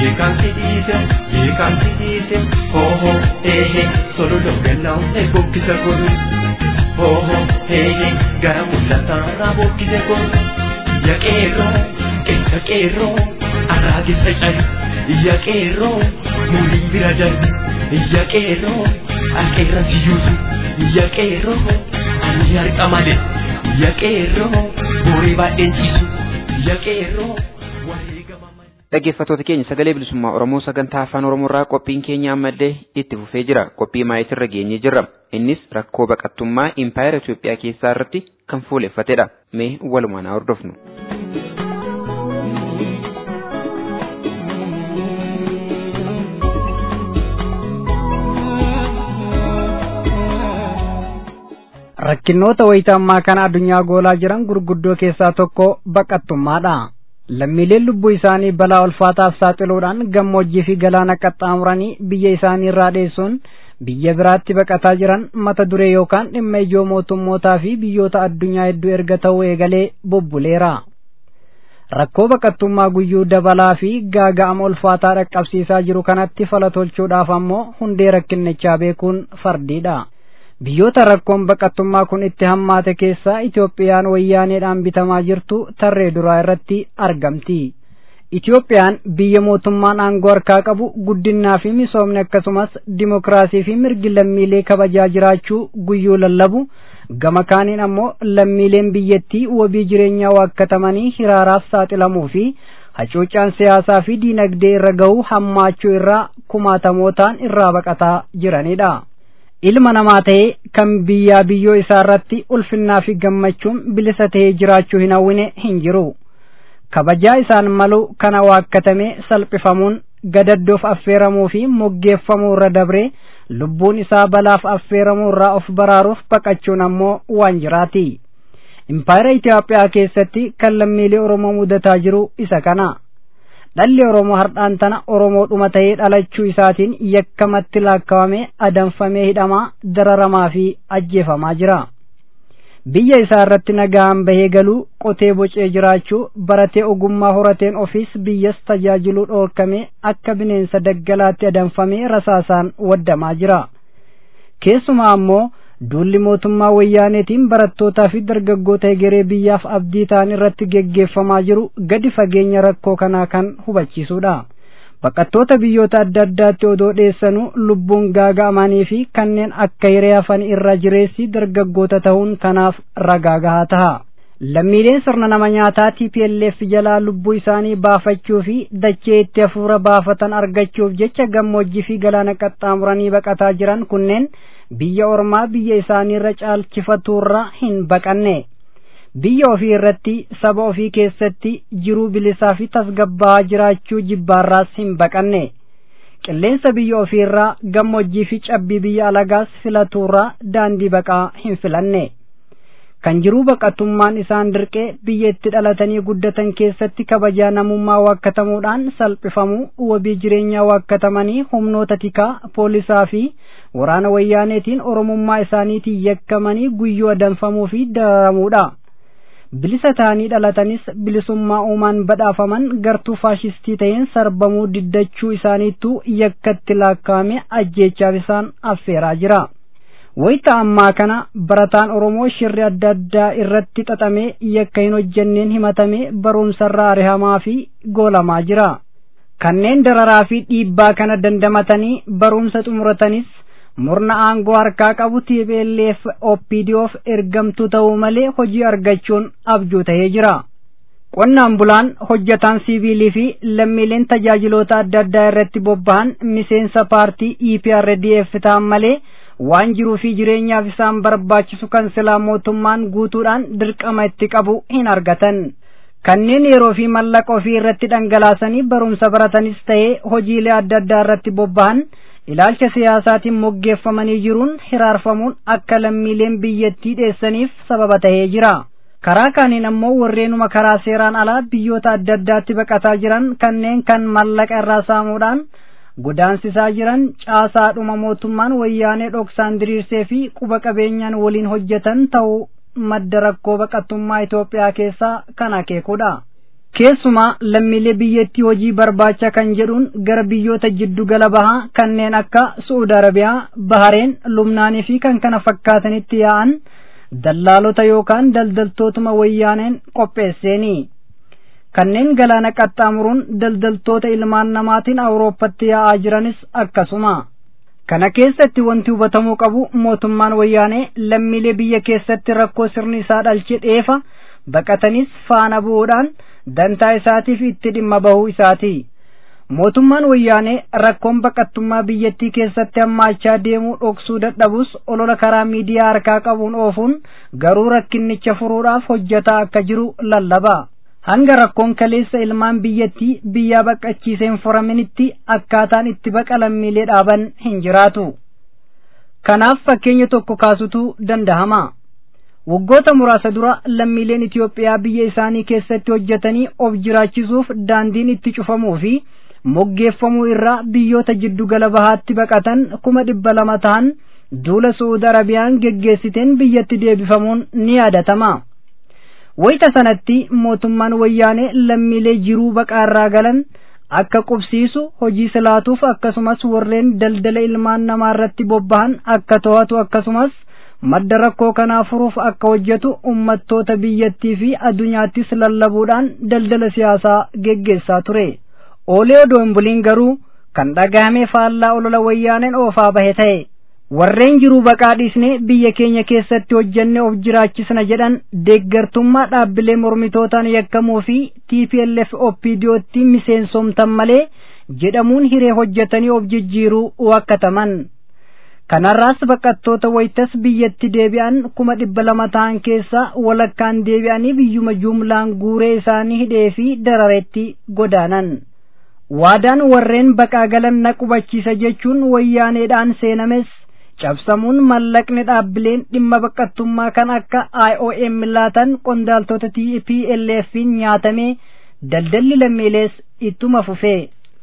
Yeekan sidiise, yeekan sidiise, hoho hehe, sololo gannaaw e bokkisa godhu. Hoho hehe, gara mul'ataarraa bokkise godhu. Yaqeerroo, keessa qeerroo, araagessa cayu. Yaqeerroo, muulii bira darbi. Yaqeerroo, alqeerra siyyuusu. Yaqeerroo, ani harqa malee. Yaqeerroo, boorii baay'een ciisu. Yaqeerroo, wareegama malee. Dhaggeeffattoota keenya sagalee bilisummaa Oromoo sagantaa afaan Oromoo irraa qophiin keenya ammallee itti fufee jira. Qophii maayitirra geenyee jirra. Innis rakkoo baqattummaa impaayera Itoophiyaa keessaa irratti kan fuuleffatedha. Mee walumaan haa hordofnu. Rakkinnoota wayita ammaa kana addunyaa goolaa jiran gurguddoo keessaa tokko baqattummaadha. Lammiileen lubbuu isaanii balaa ulfaataaf saaxiluudhaan gammoojjii fi galaana qaxxaamuranii biyya isaanii irraa dheessuun biyya biraatti baqataa jiran mata duree yookaan dhimma ijoo mootummootaa fi biyyoota addunyaa hedduu erga ta'uu eegalee bubbuleera. Rakkoo baqattummaa guyyuu dabalaa fi gaaga'ama ulfaataa dhaqqabsiisaa jiru kanatti fala tolchuudhaaf ammoo hundee rakkinnichaa beekuun fardiidha. Biyyoota rakkoon baqattummaa kun itti hammaate keessaa Itoophiyaan wayyaaneedhaan bitamaa jirtu tarree duraa irratti argamti. Itoophiyaan biyya mootummaan aangoo harkaa qabu guddinaa fi misoomni akkasumas dimokiraasii fi mirgi lammiilee kabajaa jiraachuu guyyuu lallabu gama kaaniin ammoo lammiileen biyyattii wabii jireenyaa waakkatamanii hiraaraaf saaxilamuu fi hacuucaan siyaasaa fi diinagdee irra ga'uu hammaachuu irraa kumaatamootaan irraa baqataa jiranidha. ilma namaa ta'ee kan biyyaa biyyoo isaa irratti ulfinnaa fi gammachuun bilisa ta'ee jiraachuu hin hawwine hin jiru. Kabajaa isaan malu kana waakkatamee salphifamuun gadaddoof affeeramuu fi moggeeffamuu irra dabree lubbuun isaa balaaf affeeramuu irraa of baraaruuf baqachuun ammoo waan jiraati. Impaayera Itoophiyaa keessatti kan lammiilee Oromoo mudataa jiru isa kana. dhalli Oromoo hardhaan tana Oromoodhuma ta'ee dhalachuu isaatiin yakkamatti laakkawamee adanfamee hidhamaa dararamaa fi ajjeefamaa jira. Biyya isaa irratti nagaan bahee galuu qotee bocee jiraachuu baratee ogummaa horateen ofiis biyyas tajaajiluu dhoorkamee akka bineensa daggalaatti adanfamee rasaasaan waddamaa jira. Keessumaa ammoo duulli mootummaa wayyaaneetiin barattootaa fi dargaggoota egeree biyyaaf abdii ta'an irratti geggeeffamaa jiru gadi fageenya rakkoo kanaa kan hubachiisudha. Baqattoota biyyoota adda addaatti odoo dheessanuu lubbuun gaaga'amanii fi kanneen akka hiree hafan irra jireessi dargaggoota ta'uun kanaaf ragaa gahaa ta'a. Lammiileen sirna nama nyaataa TPLF jalaa lubbuu isaanii baafachuu fi dachee itti hafuura baafatan argachuuf jecha gammoojjii fi galaana qaxxaamuranii baqataa jiran kunneen biyya ormaa biyya isaanii irra caalchifatuurra hin baqanne biyya ofii irratti saba ofii keessatti jiruu bilisaa fi tasgabbaa'aa jiraachuu jibbaarraas hin baqanne qilleensa biyya ofii irraa gammoojjii fi cabbii biyya alagaas filatuurraa daandii baqaa hin filanne kan jiruu baqatummaan isaan dirqee biyya itti dhalatanii guddatan keessatti kabajaa namummaa waakkatamuudhaan salphifamuu wabii jireenyaa waakkatamanii humnoota tikaa poolisaa fi waraana wayyaaneetiin oromummaa isaaniitiin yakkamanii guyyuu adanfamuu fi dararamuudha. bilisa ta'anii dhalatanis bilisummaa uumaan badhaafaman gartuu faashistii ta'een sarbamuu diddachuu isaaniittuu yakkatti laakkaa'ame ajjeechaaf isaan affeeraa jira. wayita ammaa kana barataan oromoo shirri adda addaa irratti xaxamee yakka hin hojjenneen himatamee barumsarraa arihamaa fi goolamaa jira. kanneen dararaa fi dhiibbaa kana dandamatanii barumsa xumuratanis murna aangoo harkaa qabu TPLF OPDOf ergamtuu ta'uu malee hojii argachuun abjuu ta'ee jira. Qonnaan bulaan hojjataan siiviilii fi lammiileen tajaajiloota adda addaa irratti bobba'an miseensa paartii EPRDF ta'an malee waan jiruu fi jireenyaaf isaan barbaachisu kan silaa mootummaan guutuudhaan dirqama itti qabu hin argatan. Kanneen yeroo fi mallaqa ofii irratti dhangalaasanii barumsa baratanis ta'ee hojiilee adda addaa irratti bobba'an ilaalcha siyaasaatiin moggeeffamanii jiruun hiraarfamuun akka lammiileen biyyattii dheessaniif sababa ta'ee jira. Karaa kaaniin ammoo warreenuma karaa seeraan alaa biyyoota adda addaatti baqataa jiran kanneen kan mallaqa irraa saamuudhaan godaansisaa jiran caasaadhuma mootummaan wayyaanee dhoksaan diriirsee fi quba qabeenyaan waliin hojjetan ta'uu madda rakkoo baqattummaa Itoophiyaa keessaa kan akeekudha. keessumaa lammiilee biyyattii hojii barbaacha kan jedhuun gara biyyoota jiddu gala bahaa kanneen akka Su'uud Arabiyaa, Bahareen, Lubnaanii fi kan kana fakkaatanitti yaa'an dallaalota yookaan daldaltootuma wayyaaneen qopheesseeni. Kanneen galaana qaxxaamuruun daldaltoota ilmaan namaatiin Awurooppatti yaa'aa jiranis akkasuma. Kana keessatti wanti hubatamuu qabu mootummaan wayyaanee lammiilee biyya keessatti rakkoo sirni isaa dhalche dheefa baqatanis faana bu'uudhaan dantaa isaatiif itti dhimma bahuu isaati. Mootummaan wayyaanee rakkoon baqattummaa biyyattii keessatti hammaachaa deemuu dhoksuu dadhabus olola karaa miidiyaa harkaa qabuun oofuun garuu rakkinnicha furuudhaaf hojjetaa akka jiru lallaba. Hanga rakkoon kaleessa ilmaan biyyattii biyyaa baqachiiseen furaminitti akkaataan itti baqa lammiilee dhaaban hin jiraatu. Kanaaf fakkeenya tokko kaasutu dandahama. waggoota muraasa dura lammiileen Itoophiyaa biyya isaanii keessatti hojjetanii of jiraachisuuf daandiin itti cufamuu fi moggeeffamuu irraa biyyoota jiddu gala bahaatti baqatan kuma dhibba lama ta'an duula Su'uud Arabiyaan geggeessiteen biyyatti deebifamuun ni yaadatama. Wayita sanatti mootummaan wayyaanee lammiilee jiruu baqaarraa galan akka qubsiisu hojii silaatuuf akkasumas warreen daldala ilmaan namaa irratti bobbahan akka to'atu akkasumas madda rakkoo kanaa furuuf akka hojjetu ummattoota biyyattii fi addunyaattis lallabuudhaan daldala siyaasaa geggeessaa ture. Oolee odoo hin buliin garuu kan dhagahame faallaa olola wayyaaneen oofaa bahe ta'e. Warreen jiruu baqaa dhiisnee biyya keenya keessatti hojjenne of jiraachisna jedhan deeggartummaa dhaabbilee mormitootaan yakkamuu fi TPLF OPDOtti miseensomtan malee jedhamuun hiree hojjetanii of jijjiiruu wakkataman. kanarraas baqattoota wayitas biyyatti deebi'an kuma dhibba lama ta'an keessaa walakkaan deebi'anii biyyuma jumlaan guuree isaanii hidhee fi darareetti godaanan. Waadaan warreen baqaa galan na qubachiisa jechuun wayyaaneedhaan seenames cabsamuun mallaqni dhaabbileen dhimma baqattummaa kan akka IOM laatan qondaaltota TPLF'n nyaatamee daldalli lammiilees ittuma fufee.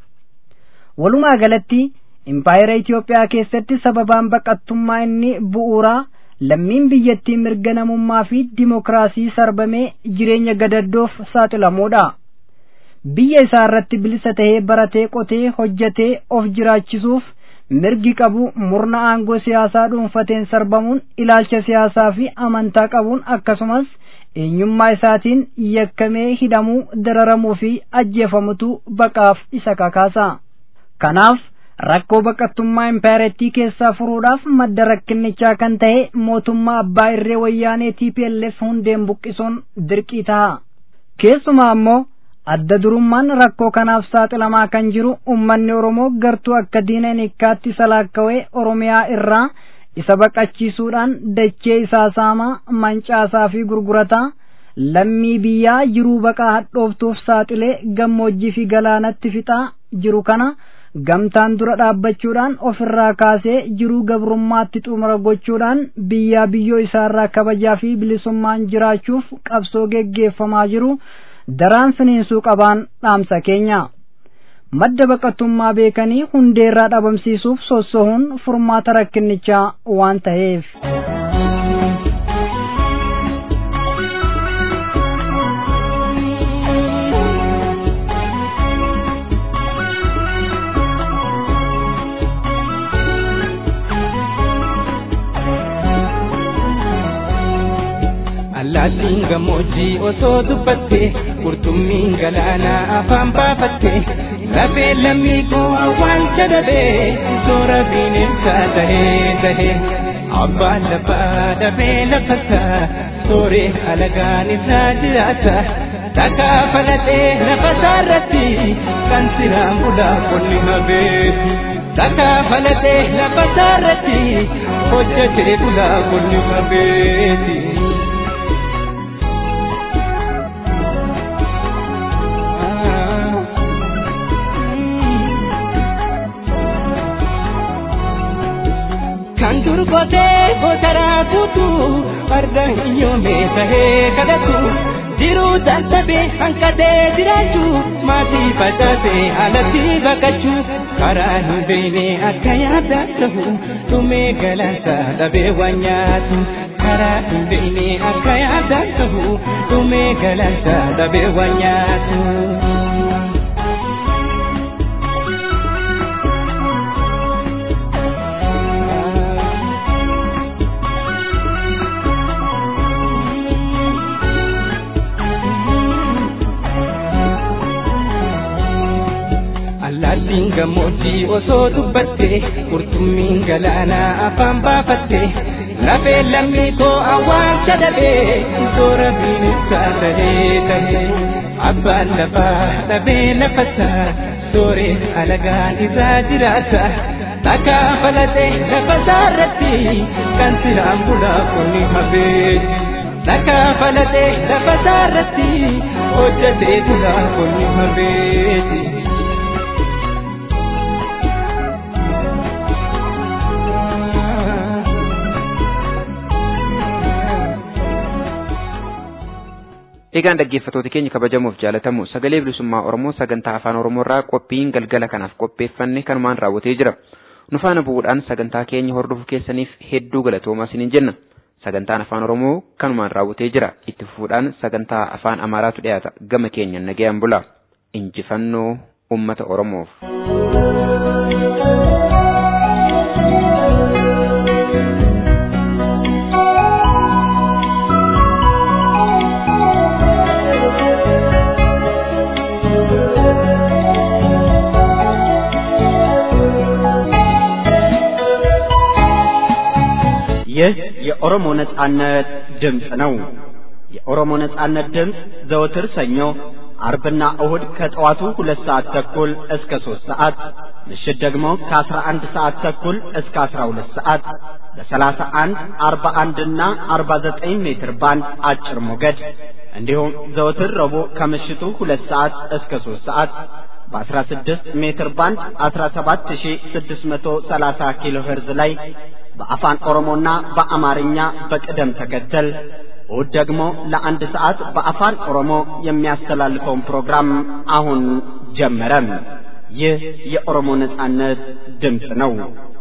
Walumaa galatti impaayera Itoophiyaa keessatti sababaan baqattummaa inni bu'uuraa lammiin biyyattii mirga namummaa fi dimokiraasii sarbamee jireenya gadaddoof saaxilamuudha. Biyya isaa irratti bilisa tahee baratee qotee hojjetee of jiraachisuuf mirgi qabu murna aangoo siyaasaa dhuunfateen sarbamuun ilaalcha siyaasaa fi amantaa qabuun akkasumas eenyummaa isaatiin yakkamee hidhamuu dararamuu fi ajjeefamutu baqaaf isa kakaasa. Kanaaf rakkoo baqattummaa impaarettii keessaa furuudhaaf madda rakkinnichaa kan ta'e mootummaa abbaa irree wayyaanee TPLF hundeen buqqisuun dirqii ta'a. Keessumaa ammoo adda durummaan rakkoo kanaaf saaxilamaa kan jiru ummanni Oromoo gartuu akka diina hiikkaatti salaakkawee Oromiyaa irraa isa baqachiisuudhaan dachee isaa saamaa mancaasaa fi gurgurataa lammii biyyaa jiruu baqaa hadhooftuuf saaxilee gammoojjii fi galaanatti fixaa jiru kana gamtaan dura dhaabbachuudhaan ofirraa kaasee jiruu gabrummaatti xumura gochuudhaan biyyaa biyyoo isaarraa kabajaa fi bilisummaan jiraachuuf qabsoo geggeeffamaa jiru daraan finiinsuu qabaan dhaamsa keenya. Madda baqattummaa beekanii hundeerraa dhabamsiisuuf sossohuun furmaata rakkinnichaa waan ta'eef. Allaattiin gammoojjii osoo dubbatte qurxummiin galaanaa afaan baafatte lafee lammii koo awwaalcha dhabee soora bineensaa tahee tahee abbaan lafaa dhabee lafasaa sooree alagaan isaa jiraata dhagaa falatee lafa isaarratti kan siraan bulaa qonni habeeti. Dhagaa falatee lafa isaarratti hojjetee bulaa qonni habeeti. kan durgotee gotaraa kutu farda hiyyoomee tahee kadhatu jiruu dadhabee hanqatee jiraachuu maatii facaasee alatti baqachuu karaa hin beekne akka yaada ta'u dhumee galaansa dhabee waan nyaatu karaa hin beekne akka yaadaan ta'u dhumee galansa dhabee waan nyaatu. Allaattiin gammoojjii osoo dubbatte qurxummiin galaanaa afaan baafatte lafee lammii koo awwaalcha dhabee toora bineensaa tahee tahee abbaan lafaa dhabee lafasaa sooree alagaan isaa jiraata dhagaa falatee lafasaa irratti kan siraan bulaa kuni hafee dhagaa falatee lafasaa irratti hojjetee bulaa kuni hafee. Egaan dhaggeeffattoota keenya kabajamuuf jaalatamu sagalee bilisummaa Oromoo sagantaa afaan Oromoorraa qophiin galgala kanaaf qopheeffanne kanumaan raawwatee jira. Nu faana bu'uudhaan sagantaa keenya hordofuu keessaniif hedduu galatoomaa isiniin jenna. Sagantaan afaan Oromoo kanumaan raawwatee jira. Itti fufuudhaan sagantaa afaan Amaaraatu dhiyaata. Gama keenya nagayaan bula. Injifannoo uummata Oromoof. ይህ የኦሮሞ ነጻነት ድምፅ ነው። የኦሮሞ ነጻነት ድምፅ ዘወትር ሰኞ፣ አርብና እሁድ ከጠዋቱ ሁለት ሰዓት ተኩል እስከ ሦስት ሰዓት ምሽት ደግሞ ከአስራ አንድ ሰዓት ተኩል እስከ አስራ ሁለት ሰዓት በሰላሳ አንድ አርባ አንድና አርባ ዘጠኝ ሜትር ባንድ አጭር ሞገድ እንዲሁም ዘወትር ረቡዕ ከምሽቱ ሁለት ሰዓት እስከ ሦስት ሰዓት በ16 ሜትር ባንድ 17630 ኪሎ ሄርዝ ላይ በአፋን ኦሮሞና በአማርኛ በቅደም ተከተል እሁድ ደግሞ ለአንድ ሰዓት በአፋን ኦሮሞ የሚያስተላልፈውን ፕሮግራም አሁን ጀመረ። ይህ የኦሮሞ ነጻነት ድምፅ ነው።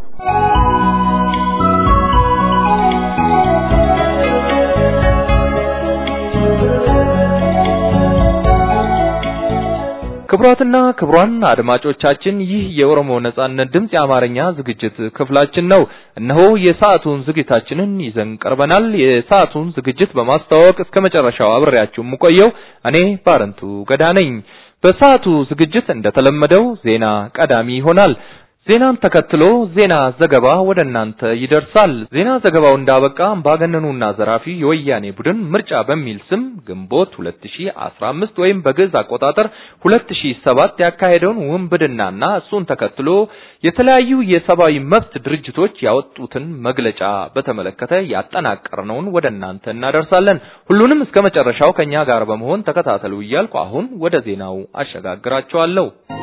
ክቡራትና ክቡራን አድማጮቻችን ይህ የኦሮሞ ነጻነት ድምፅ የአማርኛ ዝግጅት ክፍላችን ነው። እነሆ የሰዓቱን ዝግጅታችንን ይዘን ቀርበናል። የሰዓቱን ዝግጅት በማስተዋወቅ እስከ መጨረሻው አብሬያችሁ የምቆየው እኔ ባረንቱ ገዳ ነኝ። በሰዓቱ ዝግጅት እንደተለመደው ዜና ቀዳሚ ይሆናል። ዜናን ተከትሎ ዜና ዘገባ ወደ እናንተ ይደርሳል። ዜና ዘገባው እንዳበቃ አምባገነኑና ዘራፊ የወያኔ ቡድን ምርጫ በሚል ስም ግንቦት 2015 ወይም በግዕዝ አቆጣጠር 2007 ያካሄደውን ውንብድናና እሱን ተከትሎ የተለያዩ የሰብአዊ መብት ድርጅቶች ያወጡትን መግለጫ በተመለከተ ያጠናቀርነውን ወደ እናንተ እናደርሳለን። ሁሉንም እስከ መጨረሻው ከኛ ጋር በመሆን ተከታተሉ እያልኩ አሁን ወደ ዜናው አሸጋግራችኋለሁ።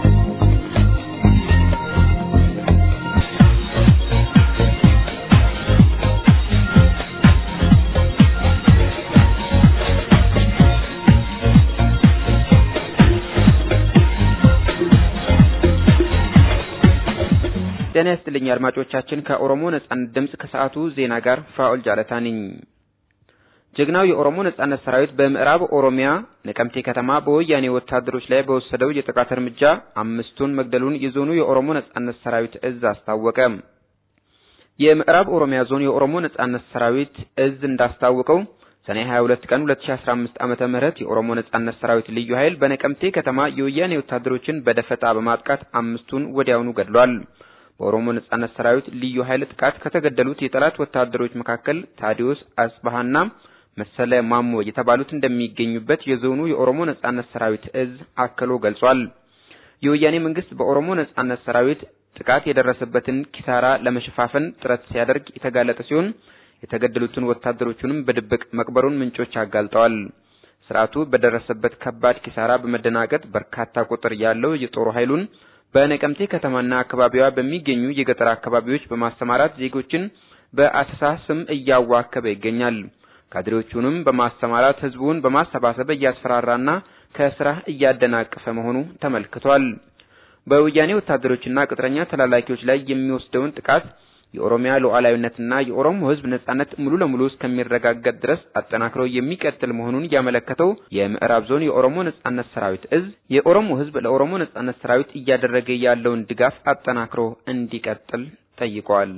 ጤና ይስጥልኝ አድማጮቻችን። ከኦሮሞ ነጻነት ድምፅ ከሰዓቱ ዜና ጋር ፋኦል ጃለታ ነኝ። ጀግናው የኦሮሞ ነጻነት ሰራዊት በምዕራብ ኦሮሚያ ነቀምቴ ከተማ በወያኔ ወታደሮች ላይ በወሰደው የጥቃት እርምጃ አምስቱን መግደሉን የዞኑ የኦሮሞ ነጻነት ሰራዊት እዝ አስታወቀ። የምዕራብ ኦሮሚያ ዞን የኦሮሞ ነጻነት ሰራዊት እዝ እንዳስታወቀው ሰኔ 22 ቀን 2015 ዓመተ ምህረት የኦሮሞ ነጻነት ሰራዊት ልዩ ኃይል በነቀምቴ ከተማ የወያኔ ወታደሮችን በደፈጣ በማጥቃት አምስቱን ወዲያውኑ ገድሏል። በኦሮሞ ነጻነት ሰራዊት ልዩ ኃይል ጥቃት ከተገደሉት የጠላት ወታደሮች መካከል ታዲዮስ አስባሃና መሰለ ማሞ የተባሉት እንደሚገኙበት የዞኑ የኦሮሞ ነጻነት ሰራዊት እዝ አክሎ ገልጿል። የወያኔ መንግስት በኦሮሞ ነጻነት ሰራዊት ጥቃት የደረሰበትን ኪሳራ ለመሸፋፈን ጥረት ሲያደርግ የተጋለጠ ሲሆን የተገደሉትን ወታደሮቹንም በድብቅ መቅበሩን ምንጮች አጋልጠዋል። ስርዓቱ በደረሰበት ከባድ ኪሳራ በመደናገጥ በርካታ ቁጥር ያለው የጦር ኃይሉን በነቀምቴ ከተማና አካባቢዋ በሚገኙ የገጠር አካባቢዎች በማሰማራት ዜጎችን በአሰሳ ስም እያዋከበ ይገኛል። ካድሬዎቹንም በማሰማራት ህዝቡን በማሰባሰብ እያስፈራራና ከስራ እያደናቀፈ መሆኑ ተመልክቷል። በወያኔ ወታደሮችና ቅጥረኛ ተላላኪዎች ላይ የሚወስደውን ጥቃት የኦሮሚያ ሉዓላዊነትና የኦሮሞ ሕዝብ ነጻነት ሙሉ ለሙሉ እስከሚረጋገጥ ድረስ አጠናክሮ የሚቀጥል መሆኑን ያመለከተው የምዕራብ ዞን የኦሮሞ ነጻነት ሰራዊት እዝ የኦሮሞ ሕዝብ ለኦሮሞ ነጻነት ሰራዊት እያደረገ ያለውን ድጋፍ አጠናክሮ እንዲቀጥል ጠይቋል።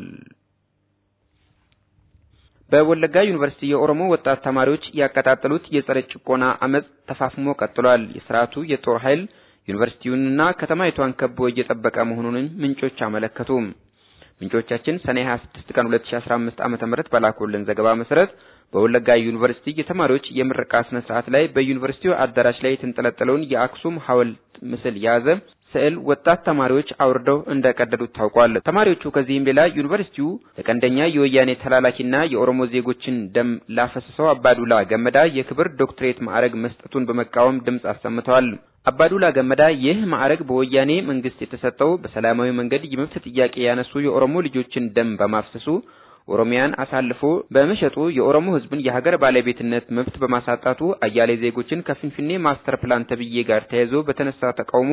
በወለጋ ዩኒቨርሲቲ የኦሮሞ ወጣት ተማሪዎች ያቀጣጠሉት የጸረ ጭቆና አመጽ ተፋፍሞ ቀጥሏል። የስርዓቱ የጦር ኃይል ዩኒቨርሲቲውንና ከተማይቷን ከቦ እየጠበቀ መሆኑንም ምንጮች አመለከቱ። ምንጮቻችን ሰኔ 26 ቀን 2015 ዓመተ ምህረት በላኩልን ዘገባ መሰረት በወለጋ ዩኒቨርሲቲ የተማሪዎች የምረቃ ስነ ስርዓት ላይ በዩኒቨርሲቲው አዳራሽ ላይ የተንጠለጠለውን የአክሱም ሐውልት ምስል የያዘ ስዕል ወጣት ተማሪዎች አውርደው እንደቀደዱት ታውቋል። ተማሪዎቹ ከዚህም ሌላ ዩኒቨርሲቲው ለቀንደኛ የወያኔ ተላላኪና የኦሮሞ ዜጎችን ደም ላፈሰሰው አባዱላ ገመዳ የክብር ዶክትሬት ማዕረግ መስጠቱን በመቃወም ድምፅ አሰምተዋል። አባዱላ ገመዳ ይህ ማዕረግ በወያኔ መንግስት የተሰጠው በሰላማዊ መንገድ የመብት ጥያቄ ያነሱ የኦሮሞ ልጆችን ደም በማፍሰሱ ኦሮሚያን አሳልፎ በመሸጡ የኦሮሞ ሕዝብን የሀገር ባለቤትነት መብት በማሳጣቱ አያሌ ዜጎችን ከፊንፊኔ ማስተር ፕላን ተብዬ ጋር ተያይዞ በተነሳ ተቃውሞ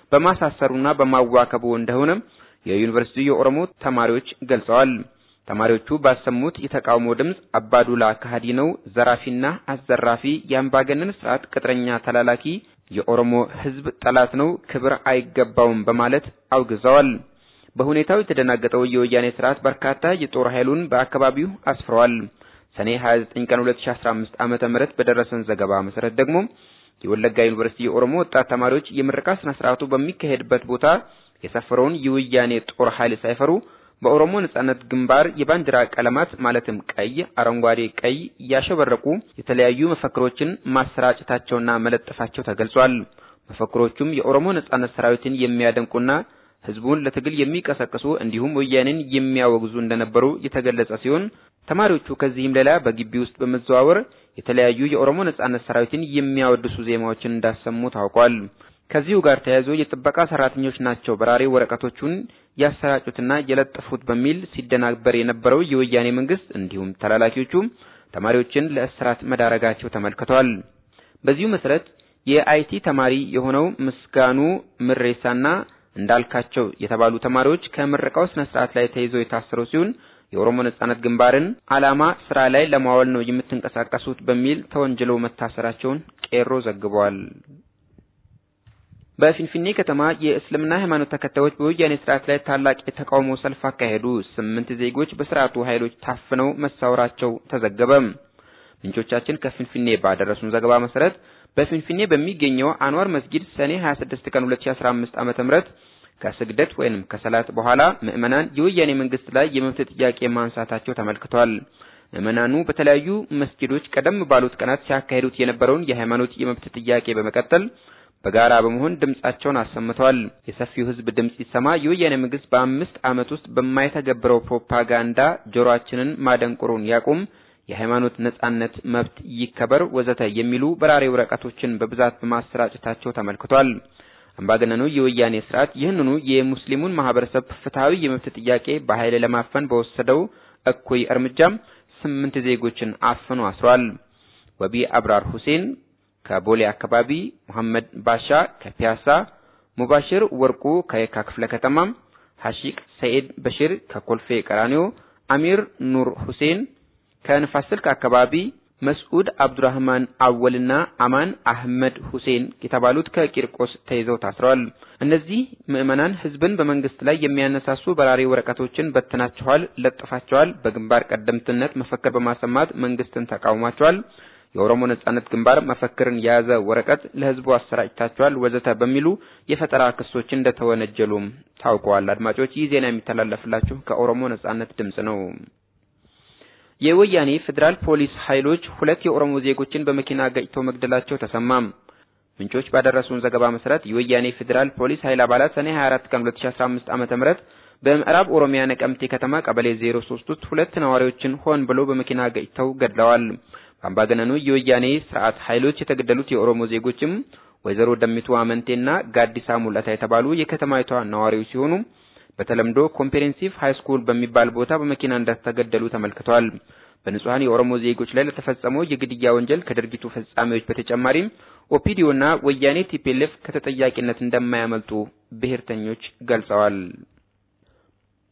በማሳሰሩና በማዋከቡ እንደሆነ የዩኒቨርሲቲው የኦሮሞ ተማሪዎች ገልጸዋል። ተማሪዎቹ ባሰሙት የተቃውሞ ድምፅ አባዱላ ከሃዲ ነው፣ ዘራፊና አዘራፊ፣ የአምባገነን ስርዓት ቅጥረኛ ተላላኪ፣ የኦሮሞ ሕዝብ ጠላት ነው፣ ክብር አይገባውም በማለት አውግዘዋል። በሁኔታው የተደናገጠው የወያኔ ስርዓት በርካታ የጦር ኃይሉን በአካባቢው አስፍረዋል። ሰኔ 29 ቀን 2015 ዓመተ ምህረት በደረሰን ዘገባ መሰረት ደግሞ የወለጋ ዩኒቨርሲቲ የኦሮሞ ወጣት ተማሪዎች የምረቃ ስነ ስርዓቱ በሚካሄድበት ቦታ የሰፈረውን የወያኔ ጦር ኃይል ሳይፈሩ በኦሮሞ ነጻነት ግንባር የባንዲራ ቀለማት ማለትም ቀይ፣ አረንጓዴ፣ ቀይ ያሸበረቁ የተለያዩ መፈክሮችን ማሰራጨታቸውና መለጠፋቸው ተገልጿል። መፈክሮቹም የኦሮሞ ነጻነት ሰራዊትን የሚያደንቁና ህዝቡን ለትግል የሚቀሰቅሱ እንዲሁም ወያኔን የሚያወግዙ እንደነበሩ የተገለጸ ሲሆን ተማሪዎቹ ከዚህም ሌላ በግቢ ውስጥ በመዘዋወር የተለያዩ የኦሮሞ ነጻነት ሰራዊትን የሚያወድሱ ዜማዎችን እንዳሰሙ ታውቋል። ከዚሁ ጋር ተያይዞ የጥበቃ ሰራተኞች ናቸው በራሪ ወረቀቶቹን ያሰራጩትና የለጠፉት በሚል ሲደናበር የነበረው የወያኔ መንግስት እንዲሁም ተላላኪዎቹ ተማሪዎችን ለእስራት መዳረጋቸው ተመልክቷል። በዚሁ መሰረት የአይቲ ተማሪ የሆነው ምስጋኑ ምሬሳና እንዳልካቸው የተባሉ ተማሪዎች ከምረቃው ስነ ስርዓት ላይ ተይዘው የታሰሩ ሲሆን የኦሮሞ ነጻነት ግንባርን ዓላማ ስራ ላይ ለማዋል ነው የምትንቀሳቀሱት በሚል ተወንጅለው መታሰራቸውን ቄሮ ዘግቧል። በፊንፊኔ ከተማ የእስልምና ሃይማኖት ተከታዮች በወያኔ ስርዓት ላይ ታላቅ የተቃውሞ ሰልፍ አካሄዱ። ስምንት ዜጎች በስርዓቱ ኃይሎች ታፍነው መሳወራቸው ተዘገበ። ምንጮቻችን ከፊንፊኔ ባደረሱን ዘገባ መሰረት በፊንፊኔ በሚገኘው አንዋር መስጊድ ሰኔ 26 ቀን 2015 ዓመተ ምህረት ከስግደት ወይንም ከሰላት በኋላ ምዕመናን የወያኔ መንግስት ላይ የመብት ጥያቄ ማንሳታቸው ተመልክቷል። ምዕመናኑ በተለያዩ መስጊዶች ቀደም ባሉት ቀናት ሲያካሂዱት የነበረውን የሃይማኖት የመብት ጥያቄ በመቀጠል በጋራ በመሆን ድምጻቸውን አሰምተዋል። የሰፊው ህዝብ ድምጽ ሲሰማ የወያኔ መንግስት በአምስት ዓመት ውስጥ በማይተገብረው ፕሮፓጋንዳ ጆሮአችንን ማደንቆሩን ያቁም የሃይማኖት ነጻነት መብት ይከበር ወዘተ የሚሉ በራሪ ወረቀቶችን በብዛት በማሰራጨታቸው ተመልክቷል። አምባገነኑ የወያኔ ስርዓት ይህንኑ የሙስሊሙን ማህበረሰብ ፍትሃዊ የመብት ጥያቄ በኃይል ለማፈን በወሰደው እኩይ እርምጃም ስምንት ዜጎችን አፍኖ አስሯል። ወቢ አብራር ሁሴን ከቦሌ አካባቢ፣ መሐመድ ባሻ ከፒያሳ፣ ሙባሽር ወርቁ ከየካ ክፍለ ከተማ፣ ሐሺቅ ሰኢድ በሽር ከኮልፌ ቀራኒዮ፣ አሚር ኑር ሁሴን ከንፋስ ስልክ አካባቢ መስዑድ አብዱራህማን አወልና አማን አህመድ ሁሴን የተባሉት ከቂርቆስ ተይዘው ታስረዋል። እነዚህ ምዕመናን ህዝብን በመንግስት ላይ የሚያነሳሱ በራሪ ወረቀቶችን በትናቸዋል፣ ለጥፋቸዋል፣ በግንባር ቀደምትነት መፈክር በማሰማት መንግስትን ተቃውሟቸዋል፣ የኦሮሞ ነጻነት ግንባር መፈክርን የያዘ ወረቀት ለህዝቡ አሰራጭታቸዋል፣ ወዘተ በሚሉ የፈጠራ ክሶች እንደተወነጀሉም ታውቀዋል። አድማጮች ይህ ዜና የሚተላለፍላችሁ ከኦሮሞ ነጻነት ድምጽ ነው። የወያኔ ፌዴራል ፖሊስ ኃይሎች ሁለት የኦሮሞ ዜጎችን በመኪና ገጭተው መግደላቸው ተሰማ። ምንጮች ባደረሱን ዘገባ መሰረት የወያኔ ፌዴራል ፖሊስ ኃይል አባላት ሰኔ 24 ቀን 2015 ዓመተ ምህረት በምዕራብ ኦሮሚያ ነቀምቴ ከተማ ቀበሌ 03 ውስጥ ሁለት ነዋሪዎችን ሆን ብለው በመኪና ገጭተው ገድለዋል። በአምባገነኑ የወያኔ ስርዓት ኃይሎች የተገደሉት የኦሮሞ ዜጎችም ወይዘሮ ደሚቱ አመንቴና ጋዲሳ ሙላታ የተባሉ የከተማይቷ ነዋሪዎች ሲሆኑ በተለምዶ ኮምፕሬሄንሲቭ ሃይ ስኩል በሚባል ቦታ በመኪና እንደተገደሉ ተመልክቷል። በንጹሃን የኦሮሞ ዜጎች ላይ ለተፈጸመው የግድያ ወንጀል ከድርጊቱ ፈጻሚዎች በተጨማሪም ኦፒዲዮና ወያኔ ቲፒኤልኤፍ ከተጠያቂነት እንደማያመልጡ ብሔርተኞች ገልጸዋል።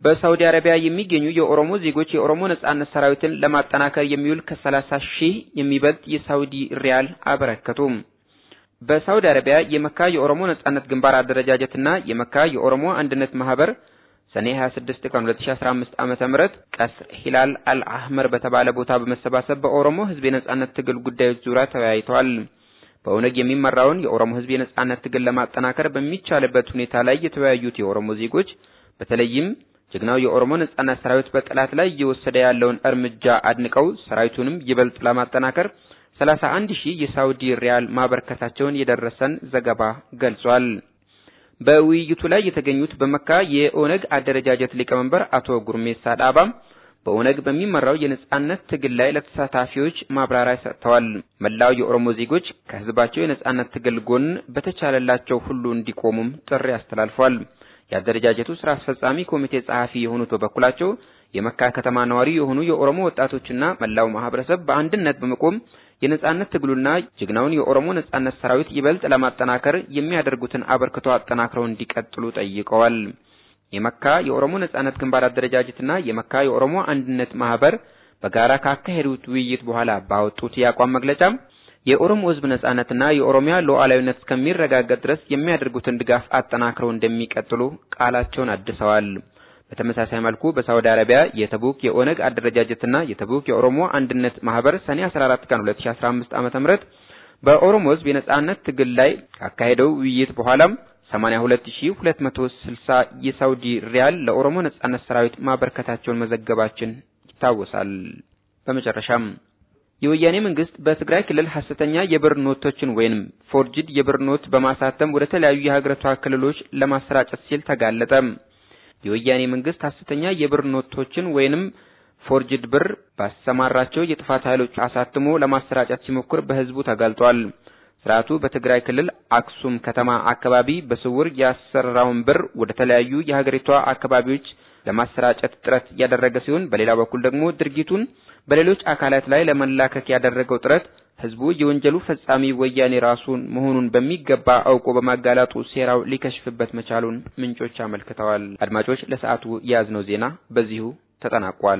በሳውዲ አረቢያ የሚገኙ የኦሮሞ ዜጎች የኦሮሞ ነጻነት ሰራዊትን ለማጠናከር የሚውል ከሰላሳ ሺህ የሚበልጥ የሳውዲ ሪያል አበረከቱ። በሳውዲ አረቢያ የመካ የኦሮሞ ነጻነት ግንባር አደረጃጀትና የመካ የኦሮሞ አንድነት ማህበር ሰኔ 26 ቀን 2015 ዓመተ ምህረት ቀስር ሂላል አልአህመር በተባለ ቦታ በመሰባሰብ በኦሮሞ ህዝብ የነጻነት ትግል ጉዳዮች ዙሪያ ተወያይተዋል። በኦነግ የሚመራውን የኦሮሞ ህዝብ የነጻነት ትግል ለማጠናከር በሚቻልበት ሁኔታ ላይ የተወያዩት የኦሮሞ ዜጎች በተለይም ጀግናው የኦሮሞ ነጻነት ሰራዊት በጠላት ላይ እየወሰደ ያለውን እርምጃ አድንቀው ሰራዊቱንም ይበልጥ ለማጠናከር 31 ሺህ የሳውዲ ሪያል ማበርከታቸውን የደረሰን ዘገባ ገልጿል። በውይይቱ ላይ የተገኙት በመካ የኦነግ አደረጃጀት ሊቀመንበር አቶ ጉርሜሳ ዳባ በኦነግ በሚመራው የነጻነት ትግል ላይ ለተሳታፊዎች ማብራሪያ ሰጥተዋል። መላው የኦሮሞ ዜጎች ከህዝባቸው የነጻነት ትግል ጎን በተቻለላቸው ሁሉ እንዲቆሙም ጥሪ አስተላልፈዋል። የአደረጃጀቱ ስራ አስፈጻሚ ኮሚቴ ጸሐፊ የሆኑት በበኩላቸው የመካ ከተማ ነዋሪ የሆኑ የኦሮሞ ወጣቶችና መላው ማህበረሰብ በአንድነት በመቆም የነጻነት ትግሉና ጀግናውን የኦሮሞ ነጻነት ሰራዊት ይበልጥ ለማጠናከር የሚያደርጉትን አበርክቶ አጠናክረው እንዲቀጥሉ ጠይቀዋል። የመካ የኦሮሞ ነጻነት ግንባር አደረጃጀትና የመካ የኦሮሞ አንድነት ማህበር በጋራ ካካሄዱት ውይይት በኋላ ባወጡት የአቋም መግለጫ የኦሮሞ ህዝብ ነጻነትና የኦሮሚያ ሉዓላዊነት እስከሚረጋገጥ ድረስ የሚያደርጉትን ድጋፍ አጠናክረው እንደሚቀጥሉ ቃላቸውን አድሰዋል። በተመሳሳይ መልኩ በሳውዲ አረቢያ የተቡክ የኦነግ አደረጃጀትና የተቡክ የኦሮሞ አንድነት ማህበር ሰኔ 14 ቀን 2015 ዓመተ ምህረት በኦሮሞ ህዝብ የነጻነት ትግል ላይ ካካሄደው ውይይት በኋላም 82260 የሳውዲ ሪያል ለኦሮሞ ነጻነት ሰራዊት ማበርከታቸውን መዘገባችን ይታወሳል። በመጨረሻም የወያኔ መንግስት በትግራይ ክልል ሐሰተኛ የብር ኖቶችን ወይንም ፎርጅድ የብር ኖት በማሳተም ወደ ተለያዩ የሀገሪቷ ክልሎች ለማሰራጨት ሲል ተጋለጠ። የወያኔ መንግስት ሐሰተኛ የብር ኖቶችን ወይንም ፎርጅድ ብር ባሰማራቸው የጥፋት ኃይሎች አሳትሞ ለማሰራጨት ሲሞክር በህዝቡ ተጋልጧል። ስርዓቱ በትግራይ ክልል አክሱም ከተማ አካባቢ በስውር ያሰራውን ብር ወደ ተለያዩ የሀገሪቷ አካባቢዎች ለማሰራጨት ጥረት ያደረገ ሲሆን በሌላ በኩል ደግሞ ድርጊቱን በሌሎች አካላት ላይ ለመላከክ ያደረገው ጥረት ህዝቡ የወንጀሉ ፈጻሚ ወያኔ ራሱን መሆኑን በሚገባ አውቆ በማጋላጡ ሴራው ሊከሽፍበት መቻሉን ምንጮች አመልክተዋል። አድማጮች፣ ለሰዓቱ የያዝነው ዜና በዚሁ ተጠናቋል።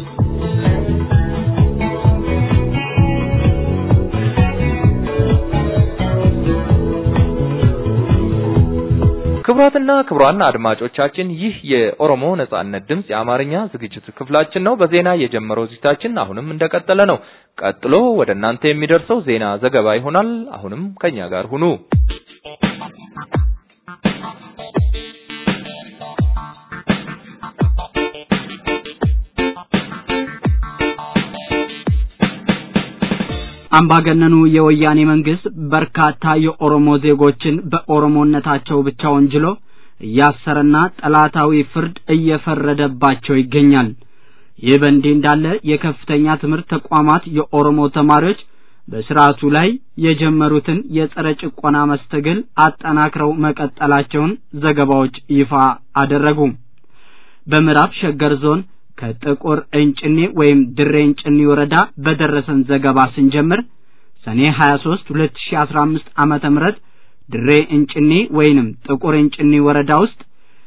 ክቡራትና ክቡራን አድማጮቻችን ይህ የኦሮሞ ነጻነት ድምጽ የአማርኛ ዝግጅት ክፍላችን ነው። በዜና የጀመረው ዝግጅታችን አሁንም እንደቀጠለ ነው። ቀጥሎ ወደ እናንተ የሚደርሰው ዜና ዘገባ ይሆናል። አሁንም ከኛ ጋር ሁኑ። አምባገነኑ የወያኔ መንግስት በርካታ የኦሮሞ ዜጎችን በኦሮሞነታቸው ብቻ ወንጅሎ እያሰረና ጠላታዊ ፍርድ እየፈረደባቸው ይገኛል። ይህ በእንዲህ እንዳለ የከፍተኛ ትምህርት ተቋማት የኦሮሞ ተማሪዎች በስርዓቱ ላይ የጀመሩትን የጸረ ጭቆና መስተግል አጠናክረው መቀጠላቸውን ዘገባዎች ይፋ አደረጉ። በምዕራብ ሸገር ዞን ከጥቁር እንጭኔ ወይም ድሬ እንጭኔ ወረዳ በደረሰን ዘገባ ስንጀምር ሰኔ 23 2015 ዓመተ ምህረት ድሬ እንጭኔ ወይንም ጥቁር እንጭኔ ወረዳ ውስጥ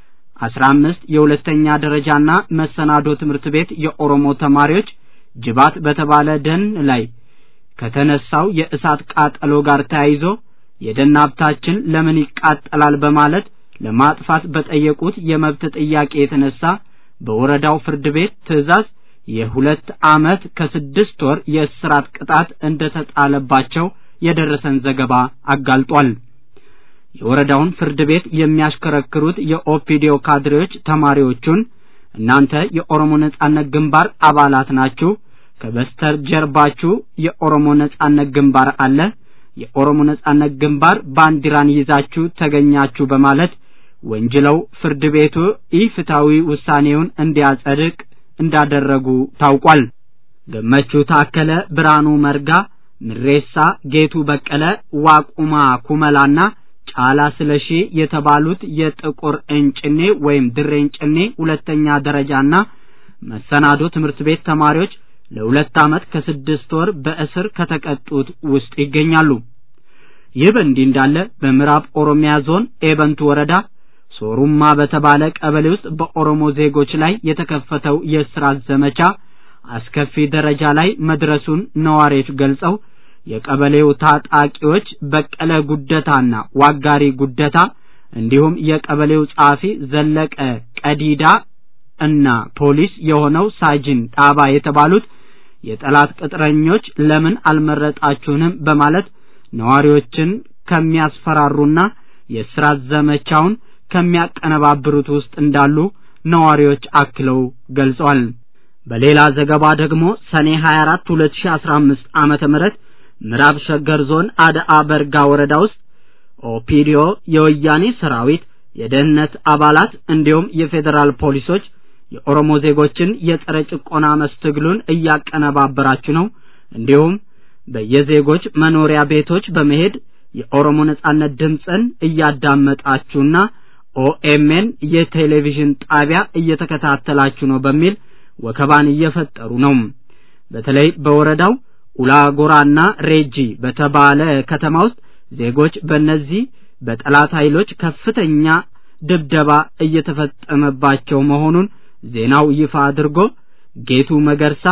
15 የሁለተኛ ደረጃና መሰናዶ ትምህርት ቤት የኦሮሞ ተማሪዎች ጅባት በተባለ ደን ላይ ከተነሳው የእሳት ቃጠሎ ጋር ተያይዞ የደን ሀብታችን ለምን ይቃጠላል በማለት ለማጥፋት በጠየቁት የመብት ጥያቄ የተነሳ በወረዳው ፍርድ ቤት ትዕዛዝ የሁለት ዓመት ከስድስት ወር የእስራት ቅጣት እንደተጣለባቸው የደረሰን ዘገባ አጋልጧል። የወረዳውን ፍርድ ቤት የሚያሽከረክሩት የኦፒዲዮ ካድሬዎች ተማሪዎቹን እናንተ የኦሮሞ ነጻነት ግንባር አባላት ናችሁ፣ ከበስተር ጀርባችሁ የኦሮሞ ነጻነት ግንባር አለ፣ የኦሮሞ ነጻነት ግንባር ባንዲራን ይዛችሁ ተገኛችሁ በማለት ወንጅለው ፍርድ ቤቱ ኢፍታዊ ውሳኔውን እንዲያጸድቅ እንዳደረጉ ታውቋል። ገመቹ ታከለ፣ ብርሃኑ መርጋ፣ ምሬሳ ጌቱ በቀለ፣ ዋቁማ ኩመላና ጫላ ስለሺ የተባሉት የጥቁር እንጭኔ ወይም ድሬ እንጭኔ ሁለተኛ ደረጃና መሰናዶ ትምህርት ቤት ተማሪዎች ለሁለት ዓመት ከስድስት ወር በእስር ከተቀጡት ውስጥ ይገኛሉ። ይህ በእንዲህ እንዳለ በምዕራብ ኦሮሚያ ዞን ኤበንቱ ወረዳ ሶሩማ በተባለ ቀበሌ ውስጥ በኦሮሞ ዜጎች ላይ የተከፈተው የእስራት ዘመቻ አስከፊ ደረጃ ላይ መድረሱን ነዋሪዎች ገልጸው የቀበሌው ታጣቂዎች በቀለ ጉደታና ዋጋሪ ጉደታ እንዲሁም የቀበሌው ጸሐፊ ዘለቀ ቀዲዳ እና ፖሊስ የሆነው ሳጅን ጣባ የተባሉት የጠላት ቅጥረኞች ለምን አልመረጣችሁንም በማለት ነዋሪዎችን ከሚያስፈራሩና የእስራት ዘመቻውን ከሚያቀነባብሩት ውስጥ እንዳሉ ነዋሪዎች አክለው ገልጸዋል። በሌላ ዘገባ ደግሞ ሰኔ 24 2015 ዓመተ ምህረት ምዕራብ ሸገር ዞን አድአ በርጋ ወረዳ ውስጥ ኦፒዲዮ የወያኔ ሰራዊት የደህንነት አባላት እንዲሁም የፌዴራል ፖሊሶች የኦሮሞ ዜጎችን የጸረ ጭቆና መስትግሉን እያቀነባበራችሁ ነው፣ እንዲሁም በየዜጎች መኖሪያ ቤቶች በመሄድ የኦሮሞ ነጻነት ድምፅን እያዳመጣችሁና ኦኤምኤን የቴሌቪዥን ጣቢያ እየተከታተላችሁ ነው በሚል ወከባን እየፈጠሩ ነው። በተለይ በወረዳው ኡላጎራና ሬጂ በተባለ ከተማ ውስጥ ዜጎች በእነዚህ በጠላት ኃይሎች ከፍተኛ ድብደባ እየተፈጸመባቸው መሆኑን ዜናው ይፋ አድርጎ ጌቱ መገርሳ፣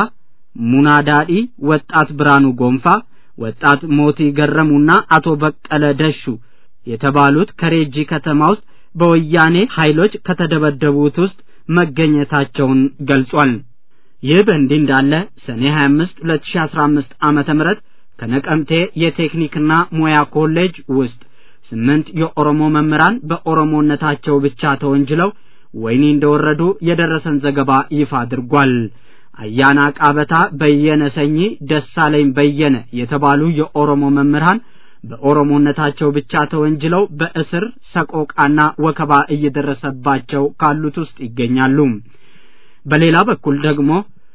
ሙናዳዲ፣ ወጣት ብርሃኑ ጎንፋ፣ ወጣት ሞቲ ገረሙና አቶ በቀለ ደሹ የተባሉት ከሬጂ ከተማ ውስጥ በወያኔ ኃይሎች ከተደበደቡት ውስጥ መገኘታቸውን ገልጿል። ይህ በእንዲህ እንዳለ ሰኔ 25 2015 ዓመተ ምህረት ከነቀምቴ የቴክኒክና ሙያ ኮሌጅ ውስጥ ስምንት የኦሮሞ መምህራን በኦሮሞነታቸው ብቻ ተወንጅለው ወህኒ እንደወረዱ የደረሰን ዘገባ ይፋ አድርጓል። አያና ቃበታ፣ በየነ ሰኚ፣ ደሳለኝ በየነ የተባሉ የኦሮሞ መምህራን በኦሮሞነታቸው ብቻ ተወንጅለው በእስር ሰቆቃና ወከባ እየደረሰባቸው ካሉት ውስጥ ይገኛሉ። በሌላ በኩል ደግሞ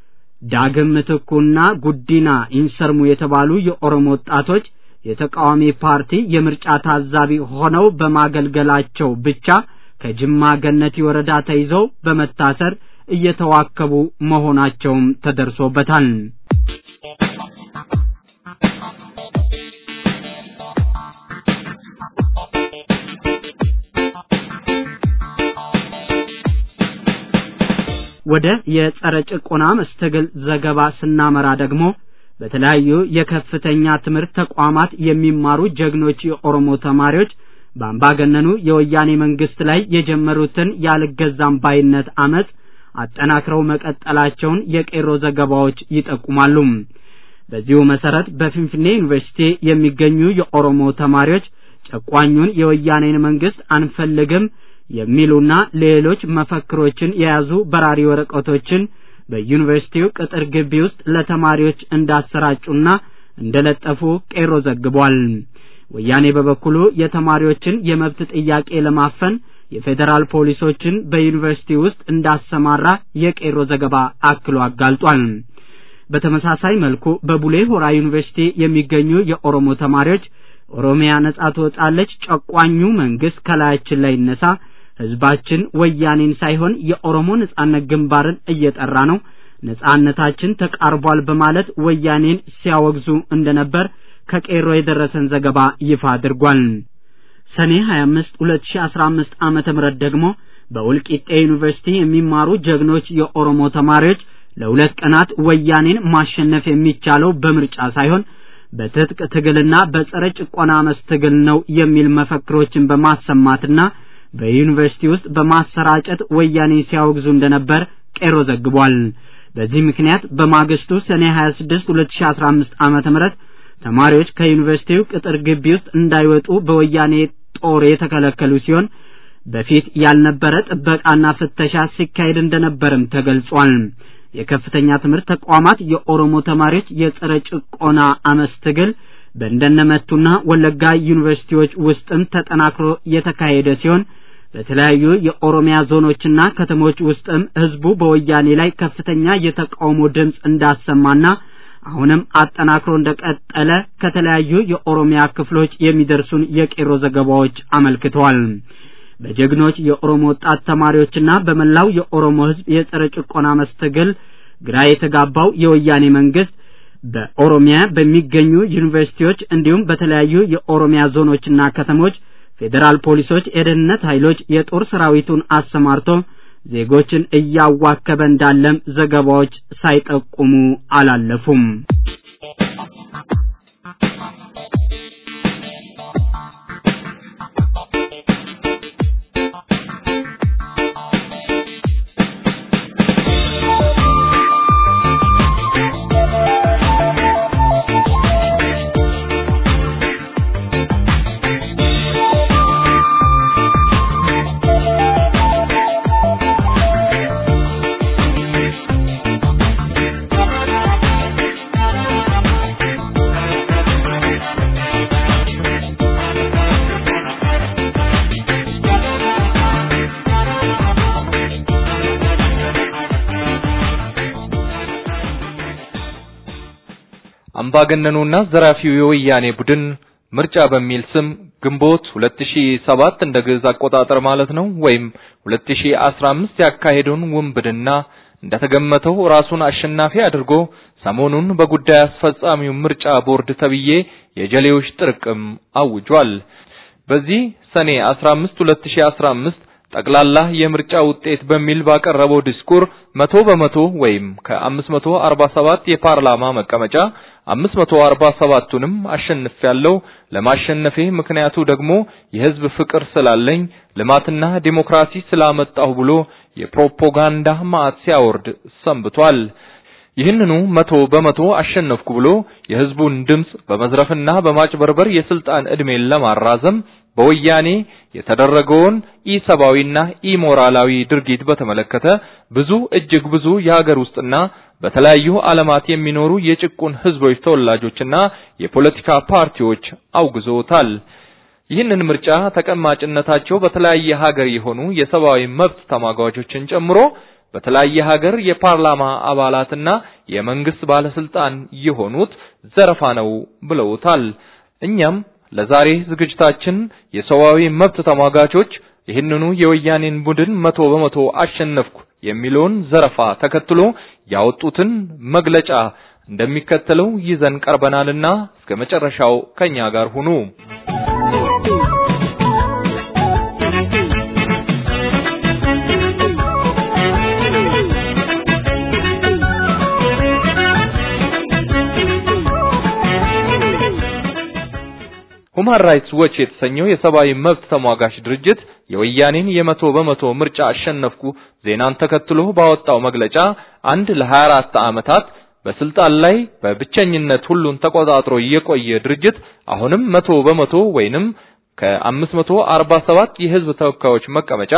ዳግም ምትኩና ጉዲና ኢንሰርሙ የተባሉ የኦሮሞ ወጣቶች የተቃዋሚ ፓርቲ የምርጫ ታዛቢ ሆነው በማገልገላቸው ብቻ ከጅማ ገነቲ ወረዳ ተይዘው በመታሰር እየተዋከቡ መሆናቸውም ተደርሶበታል። ወደ የጸረ ጭቆና መስተግል ዘገባ ስናመራ ደግሞ በተለያዩ የከፍተኛ ትምህርት ተቋማት የሚማሩ ጀግኖች የኦሮሞ ተማሪዎች በአምባገነኑ የወያኔ መንግስት ላይ የጀመሩትን ያልገዛም ባይነት አመጽ አጠናክረው መቀጠላቸውን የቄሮ ዘገባዎች ይጠቁማሉ። በዚሁ መሰረት በፊንፊኔ ዩኒቨርሲቲ የሚገኙ የኦሮሞ ተማሪዎች ጨቋኙን የወያኔን መንግስት አንፈልግም የሚሉና ሌሎች መፈክሮችን የያዙ በራሪ ወረቀቶችን በዩኒቨርሲቲው ቅጥር ግቢ ውስጥ ለተማሪዎች እንዳሰራጩና እንደለጠፉ ቄሮ ዘግቧል። ወያኔ በበኩሉ የተማሪዎችን የመብት ጥያቄ ለማፈን የፌዴራል ፖሊሶችን በዩኒቨርሲቲ ውስጥ እንዳሰማራ የቄሮ ዘገባ አክሎ አጋልጧል። በተመሳሳይ መልኩ በቡሌ ሆራ ዩኒቨርሲቲ የሚገኙ የኦሮሞ ተማሪዎች ኦሮሚያ ነጻ ትወጣለች፣ ጨቋኙ መንግስት ከላያችን ላይ ይነሳ፣ ህዝባችን ወያኔን ሳይሆን የኦሮሞ ነጻነት ግንባርን እየጠራ ነው፣ ነጻነታችን ተቃርቧል በማለት ወያኔን ሲያወግዙ እንደነበር ከቄሮ የደረሰን ዘገባ ይፋ አድርጓል። ሰኔ 25 2015 ዓመተ ምህረት ደግሞ በውልቂጤ ዩኒቨርሲቲ የሚማሩ ጀግኖች የኦሮሞ ተማሪዎች ለሁለት ቀናት ወያኔን ማሸነፍ የሚቻለው በምርጫ ሳይሆን በትጥቅ ትግልና በጸረ ጭቆና መስትግል ነው የሚል መፈክሮችን በማሰማትና በዩኒቨርሲቲ ውስጥ በማሰራጨት ወያኔ ሲያወግዙ እንደነበር ቄሮ ዘግቧል። በዚህ ምክንያት በማግስቱ ሰኔ 26 2015 ዓመተ ምህረት ተማሪዎች ከዩኒቨርሲቲው ቅጥር ግቢ ውስጥ እንዳይወጡ በወያኔ ጦር የተከለከሉ ሲሆን በፊት ያልነበረ ጥበቃና ፍተሻ ሲካሄድ እንደነበርም ተገልጿል። የከፍተኛ ትምህርት ተቋማት የኦሮሞ ተማሪዎች የጸረ ጭቆና አመፅ ትግል በእንደነመቱና ወለጋ ዩኒቨርሲቲዎች ውስጥም ተጠናክሮ የተካሄደ ሲሆን በተለያዩ የኦሮሚያ ዞኖችና ከተሞች ውስጥም ህዝቡ በወያኔ ላይ ከፍተኛ የተቃውሞ ድምፅ እንዳሰማና አሁንም አጠናክሮ እንደቀጠለ ከተለያዩ የኦሮሚያ ክፍሎች የሚደርሱን የቄሮ ዘገባዎች አመልክተዋል። በጀግኖች የኦሮሞ ወጣት ተማሪዎችና በመላው የኦሮሞ ህዝብ የጸረ ጭቆና መስተግል ግራ የተጋባው የወያኔ መንግስት በኦሮሚያ በሚገኙ ዩኒቨርሲቲዎች እንዲሁም በተለያዩ የኦሮሚያ ዞኖችና ከተሞች ፌዴራል ፖሊሶች፣ የደህንነት ኃይሎች የጦር ሰራዊቱን አሰማርቶ ዜጎችን እያዋከበ እንዳለም ዘገባዎች ሳይጠቁሙ አላለፉም። አምባገነኑና ዘራፊው የወያኔ ቡድን ምርጫ በሚል ስም ግንቦት 2007 እንደ ግዕዝ አቆጣጠር ማለት ነው ወይም 2015 ያካሄደውን ውንብድና እንደተገመተው ራሱን አሸናፊ አድርጎ ሰሞኑን በጉዳይ አስፈጻሚው ምርጫ ቦርድ ተብዬ የጀሌዎች ጥርቅም አውጇል። በዚህ ሰኔ 15 2015 ጠቅላላ የምርጫ ውጤት በሚል ባቀረበው ዲስኩር መቶ በመቶ ወይም ከ547 የፓርላማ መቀመጫ 547ቱንም አሸንፌያለሁ። ለማሸነፌ ምክንያቱ ደግሞ የህዝብ ፍቅር ስላለኝ ልማትና ዲሞክራሲ ስላመጣሁ ብሎ የፕሮፓጋንዳ ማዕት ሲያወርድ ሰንብቷል። ይህንኑ መቶ በመቶ አሸነፍኩ ብሎ የህዝቡን ድምጽ በመዝረፍና በማጭበርበር የስልጣን ዕድሜን ለማራዘም በወያኔ የተደረገውን ኢሰብአዊና ኢሞራላዊ ድርጊት በተመለከተ ብዙ እጅግ ብዙ የሀገር ውስጥና በተለያዩ ዓለማት የሚኖሩ የጭቁን ህዝቦች ተወላጆችና የፖለቲካ ፓርቲዎች አውግዘውታል። ይህንን ምርጫ ተቀማጭነታቸው በተለያየ ሀገር የሆኑ የሰብአዊ መብት ተሟጋቾችን ጨምሮ በተለያየ ሀገር የፓርላማ አባላትና የመንግስት ባለስልጣን የሆኑት ዘረፋ ነው ብለውታል። እኛም ለዛሬ ዝግጅታችን የሰብአዊ መብት ተሟጋቾች ይህንኑ የወያኔን ቡድን መቶ በመቶ አሸነፍኩ የሚለውን ዘረፋ ተከትሎ ያወጡትን መግለጫ እንደሚከተለው ይዘን ቀርበናልና እስከ መጨረሻው ከኛ ጋር ሁኑ። ሁማን ራይትስ ዎች የተሰኘው የሰብአዊ መብት ተሟጋች ድርጅት የወያኔን የመቶ በመቶ ምርጫ አሸነፍኩ ዜናን ተከትሎ ባወጣው መግለጫ አንድ ለ24 ዓመታት በስልጣን ላይ በብቸኝነት ሁሉን ተቆጣጥሮ የቆየ ድርጅት አሁንም መቶ በመቶ ወይንም ከ547 የህዝብ ተወካዮች መቀመጫ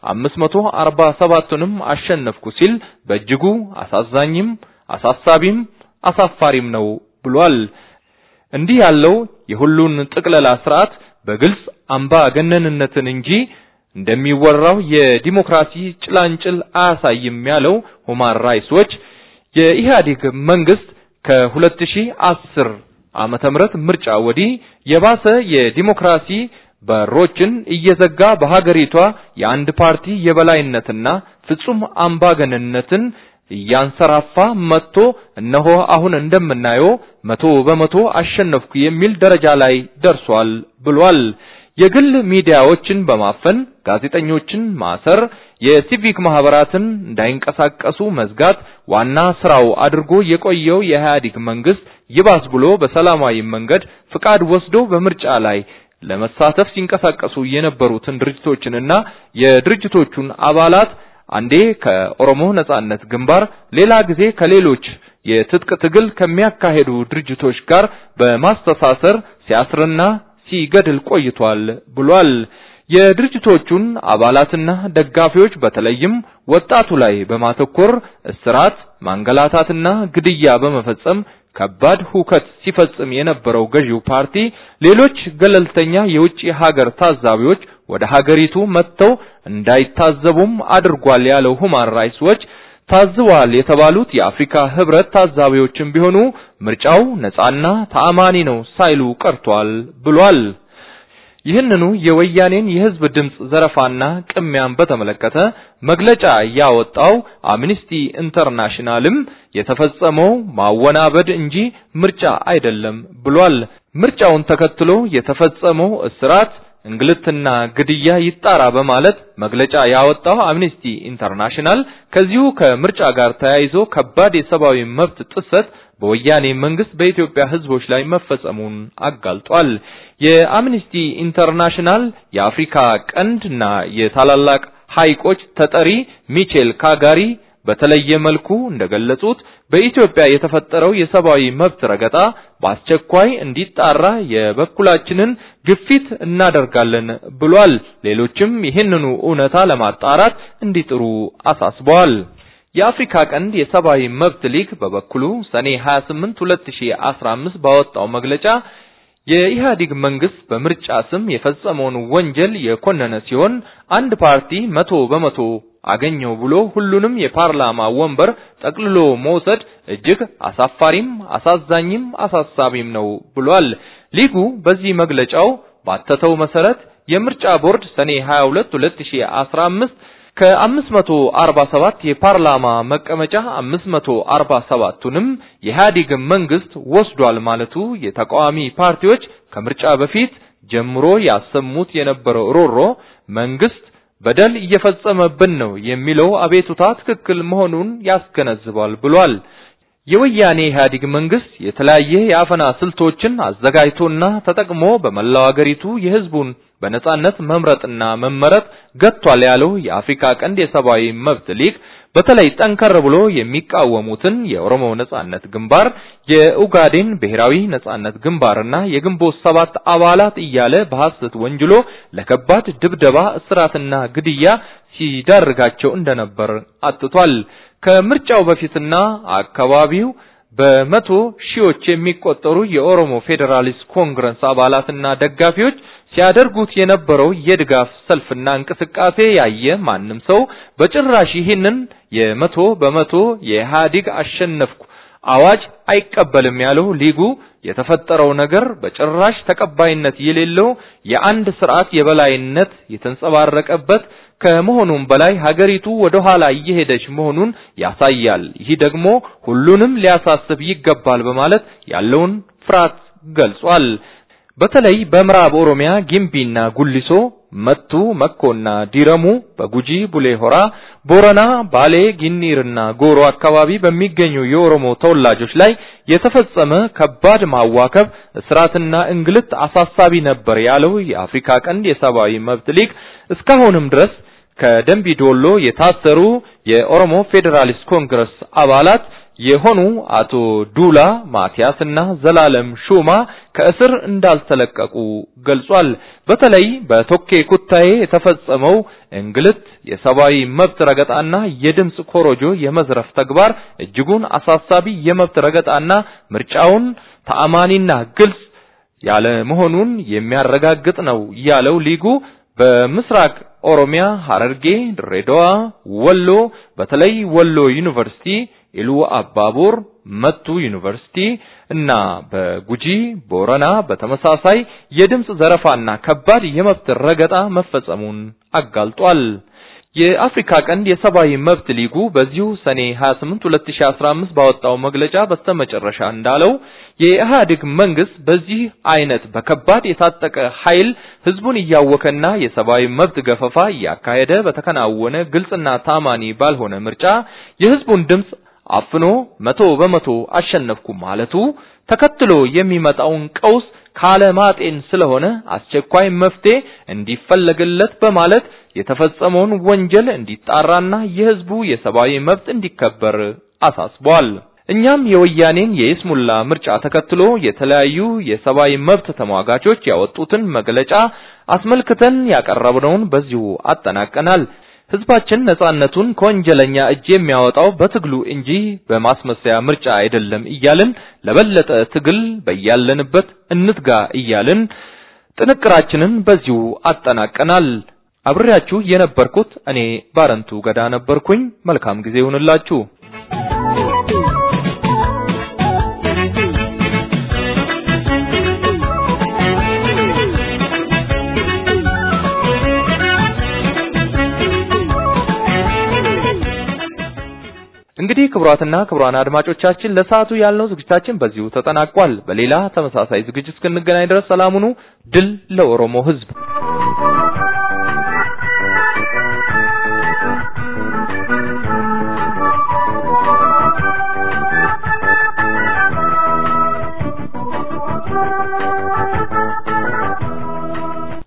547ቱንም አሸነፍኩ ሲል በእጅጉ አሳዛኝም አሳሳቢም አሳፋሪም ነው ብሏል። እንዲህ ያለው የሁሉን ጥቅለላ ስርዓት በግልጽ አምባገነንነትን እንጂ እንደሚወራው የዲሞክራሲ ጭላንጭል አያሳይም ያለው ሁማን ራይትስ ዎች የኢህአዴግ መንግስት ከ2010 ዓመተ ምህረት ምርጫ ወዲህ የባሰ የዲሞክራሲ በሮችን እየዘጋ በሀገሪቷ የአንድ ፓርቲ የበላይነትና ፍጹም አምባገነንነትን እያንሰራፋ መጥቶ እነሆ አሁን እንደምናየው መቶ በመቶ አሸነፍኩ የሚል ደረጃ ላይ ደርሷል ብሏል። የግል ሚዲያዎችን በማፈን ጋዜጠኞችን ማሰር፣ የሲቪክ ማህበራትን እንዳይንቀሳቀሱ መዝጋት ዋና ስራው አድርጎ የቆየው የኢህአዴግ መንግስት ይባስ ብሎ በሰላማዊ መንገድ ፍቃድ ወስዶ በምርጫ ላይ ለመሳተፍ ሲንቀሳቀሱ የነበሩትን ድርጅቶችንና የድርጅቶቹን አባላት አንዴ ከኦሮሞ ነጻነት ግንባር ሌላ ጊዜ ከሌሎች የትጥቅ ትግል ከሚያካሄዱ ድርጅቶች ጋር በማስተሳሰር ሲያስርና ሲገድል ቆይቷል ብሏል። የድርጅቶቹን አባላትና ደጋፊዎች በተለይም ወጣቱ ላይ በማተኮር እስራት፣ ማንገላታትና ግድያ በመፈጸም ከባድ ሁከት ሲፈጽም የነበረው ገዢው ፓርቲ ሌሎች ገለልተኛ የውጭ ሀገር ታዛቢዎች ወደ ሀገሪቱ መጥተው እንዳይታዘቡም አድርጓል ያለው ሁማን ራይትስ ዎች ታዝበዋል የተባሉት የአፍሪካ ህብረት ታዛቢዎችም ቢሆኑ ምርጫው ነጻና ተአማኒ ነው ሳይሉ ቀርቷል ብሏል። ይህንኑ የወያኔን የህዝብ ድምጽ ዘረፋና ቅሚያን በተመለከተ መግለጫ ያወጣው አምኒስቲ ኢንተርናሽናልም የተፈጸመው ማወናበድ እንጂ ምርጫ አይደለም ብሏል። ምርጫውን ተከትሎ የተፈጸመው እስራት፣ እንግልትና ግድያ ይጣራ በማለት መግለጫ ያወጣው አምነስቲ ኢንተርናሽናል ከዚሁ ከምርጫ ጋር ተያይዞ ከባድ የሰብአዊ መብት ጥሰት በወያኔ መንግስት በኢትዮጵያ ህዝቦች ላይ መፈጸሙን አጋልጧል። የአምነስቲ ኢንተርናሽናል የአፍሪካ ቀንድና የታላላቅ ሐይቆች ተጠሪ ሚቼል ካጋሪ በተለየ መልኩ እንደገለጹት በኢትዮጵያ የተፈጠረው የሰብአዊ መብት ረገጣ በአስቸኳይ እንዲጣራ የበኩላችንን ግፊት እናደርጋለን ብሏል። ሌሎችም ይህንኑ እውነታ ለማጣራት እንዲጥሩ አሳስበዋል። የአፍሪካ ቀንድ የሰብአዊ መብት ሊግ በበኩሉ ሰኔ 28 2015 ባወጣው መግለጫ የኢህአዴግ መንግስት በምርጫ ስም የፈጸመውን ወንጀል የኮነነ ሲሆን አንድ ፓርቲ መቶ በመቶ አገኘው ብሎ ሁሉንም የፓርላማ ወንበር ጠቅልሎ መውሰድ እጅግ አሳፋሪም አሳዛኝም አሳሳቢም ነው ብሏል። ሊጉ በዚህ መግለጫው ባተተው መሰረት የምርጫ ቦርድ ሰኔ 22 2015 ከ547 የፓርላማ መቀመጫ 547ቱንም የኢህአዴግ መንግስት ወስዷል ማለቱ የተቃዋሚ ፓርቲዎች ከምርጫ በፊት ጀምሮ ያሰሙት የነበረው ሮሮ መንግስት በደል እየፈጸመብን ነው የሚለው አቤቱታ ትክክል መሆኑን ያስገነዝባል ብሏል። የወያኔ ኢህአዴግ መንግስት የተለያየ የአፈና ስልቶችን አዘጋጅቶና ተጠቅሞ በመላው አገሪቱ የህዝቡን በነጻነት መምረጥና መመረጥ ገጥቷል ያለው የአፍሪካ ቀንድ የሰብአዊ መብት ሊግ በተለይ ጠንከር ብሎ የሚቃወሙትን የኦሮሞ ነጻነት ግንባር፣ የኡጋዴን ብሔራዊ ነጻነት ግንባርና የግንቦት ሰባት አባላት እያለ በሐሰት ወንጅሎ ለከባድ ድብደባ፣ እስራትና ግድያ ሲዳርጋቸው እንደነበር አትቷል። ከምርጫው በፊትና አካባቢው በመቶ ሺዎች የሚቆጠሩ የኦሮሞ ፌዴራሊስት ኮንግረስ አባላትና ደጋፊዎች ሲያደርጉት የነበረው የድጋፍ ሰልፍና እንቅስቃሴ ያየ ማንም ሰው በጭራሽ ይህንን የመቶ በመቶ የኢህአዴግ አሸነፍኩ አዋጅ አይቀበልም ያለው ሊጉ የተፈጠረው ነገር በጭራሽ ተቀባይነት የሌለው የአንድ ስርዓት የበላይነት የተንጸባረቀበት ከመሆኑም በላይ ሀገሪቱ ወደ ኋላ እየሄደች መሆኑን ያሳያል። ይህ ደግሞ ሁሉንም ሊያሳስብ ይገባል በማለት ያለውን ፍርሃት ገልጿል። በተለይ በምዕራብ ኦሮሚያ ጊምቢና ጉሊሶ፣ መቱ፣ መኮና ዲረሙ፣ በጉጂ ቡሌ ሆራ፣ ቦረና፣ ባሌ፣ ጊኒርና ጎሮ አካባቢ በሚገኙ የኦሮሞ ተወላጆች ላይ የተፈጸመ ከባድ ማዋከብ፣ እስራትና እንግልት አሳሳቢ ነበር ያለው የአፍሪካ ቀንድ የሰብአዊ መብት ሊግ እስካሁንም ድረስ ከደንቢ ዶሎ የታሰሩ የኦሮሞ ፌዴራሊስት ኮንግረስ አባላት የሆኑ አቶ ዱላ ማቲያስና ዘላለም ሹማ ከእስር እንዳልተለቀቁ ገልጿል። በተለይ በቶኬ ኩታዬ የተፈጸመው እንግልት፣ የሰብአዊ መብት ረገጣና የድምጽ ኮሮጆ የመዝረፍ ተግባር እጅጉን አሳሳቢ የመብት ረገጣና ምርጫውን ተአማኒና ግልጽ ያለ መሆኑን የሚያረጋግጥ ነው ያለው ሊጉ በምስራቅ ኦሮሚያ ሐረርጌ፣ ድሬዳዋ፣ ወሎ በተለይ ወሎ ዩኒቨርሲቲ፣ ኢሉ አባቦር፣ መቱ ዩኒቨርሲቲ እና በጉጂ ቦረና በተመሳሳይ የድምጽ ዘረፋና ከባድ የመብት ረገጣ መፈጸሙን አጋልጧል። የአፍሪካ ቀንድ የሰብአዊ መብት ሊጉ በዚሁ ሰኔ 28 2015 ባወጣው መግለጫ በስተመጨረሻ እንዳለው የኢህአዴግ መንግስት በዚህ አይነት በከባድ የታጠቀ ኃይል ህዝቡን እያወከና የሰብአዊ መብት ገፈፋ እያካሄደ በተከናወነ ግልጽና ታማኒ ባልሆነ ምርጫ የህዝቡን ድምጽ አፍኖ መቶ በመቶ አሸነፍኩ ማለቱ ተከትሎ የሚመጣውን ቀውስ ካለማጤን ስለሆነ አስቸኳይ መፍትሄ እንዲፈለግለት በማለት የተፈጸመውን ወንጀል እንዲጣራና የህዝቡ የሰብአዊ መብት እንዲከበር አሳስቧል። እኛም የወያኔን የይስሙላ ምርጫ ተከትሎ የተለያዩ የሰብአዊ መብት ተሟጋቾች ያወጡትን መግለጫ አስመልክተን ያቀረብነውን በዚሁ አጠናቀናል። ህዝባችን ነጻነቱን ከወንጀለኛ እጅ የሚያወጣው በትግሉ እንጂ በማስመሰያ ምርጫ አይደለም እያልን ለበለጠ ትግል በያለንበት እንትጋ እያልን ጥንቅራችንን በዚሁ አጠናቀናል። አብሬያችሁ የነበርኩት እኔ ባረንቱ ገዳ ነበርኩኝ። መልካም ጊዜ ይሁንላችሁ። እንግዲህ ክቡራትና ክቡራን አድማጮቻችን ለሰዓቱ ያልነው ዝግጅታችን በዚሁ ተጠናቋል። በሌላ ተመሳሳይ ዝግጅት እስክንገናኝ ድረስ ሰላም ሁኑ። ድል ለኦሮሞ ህዝብ!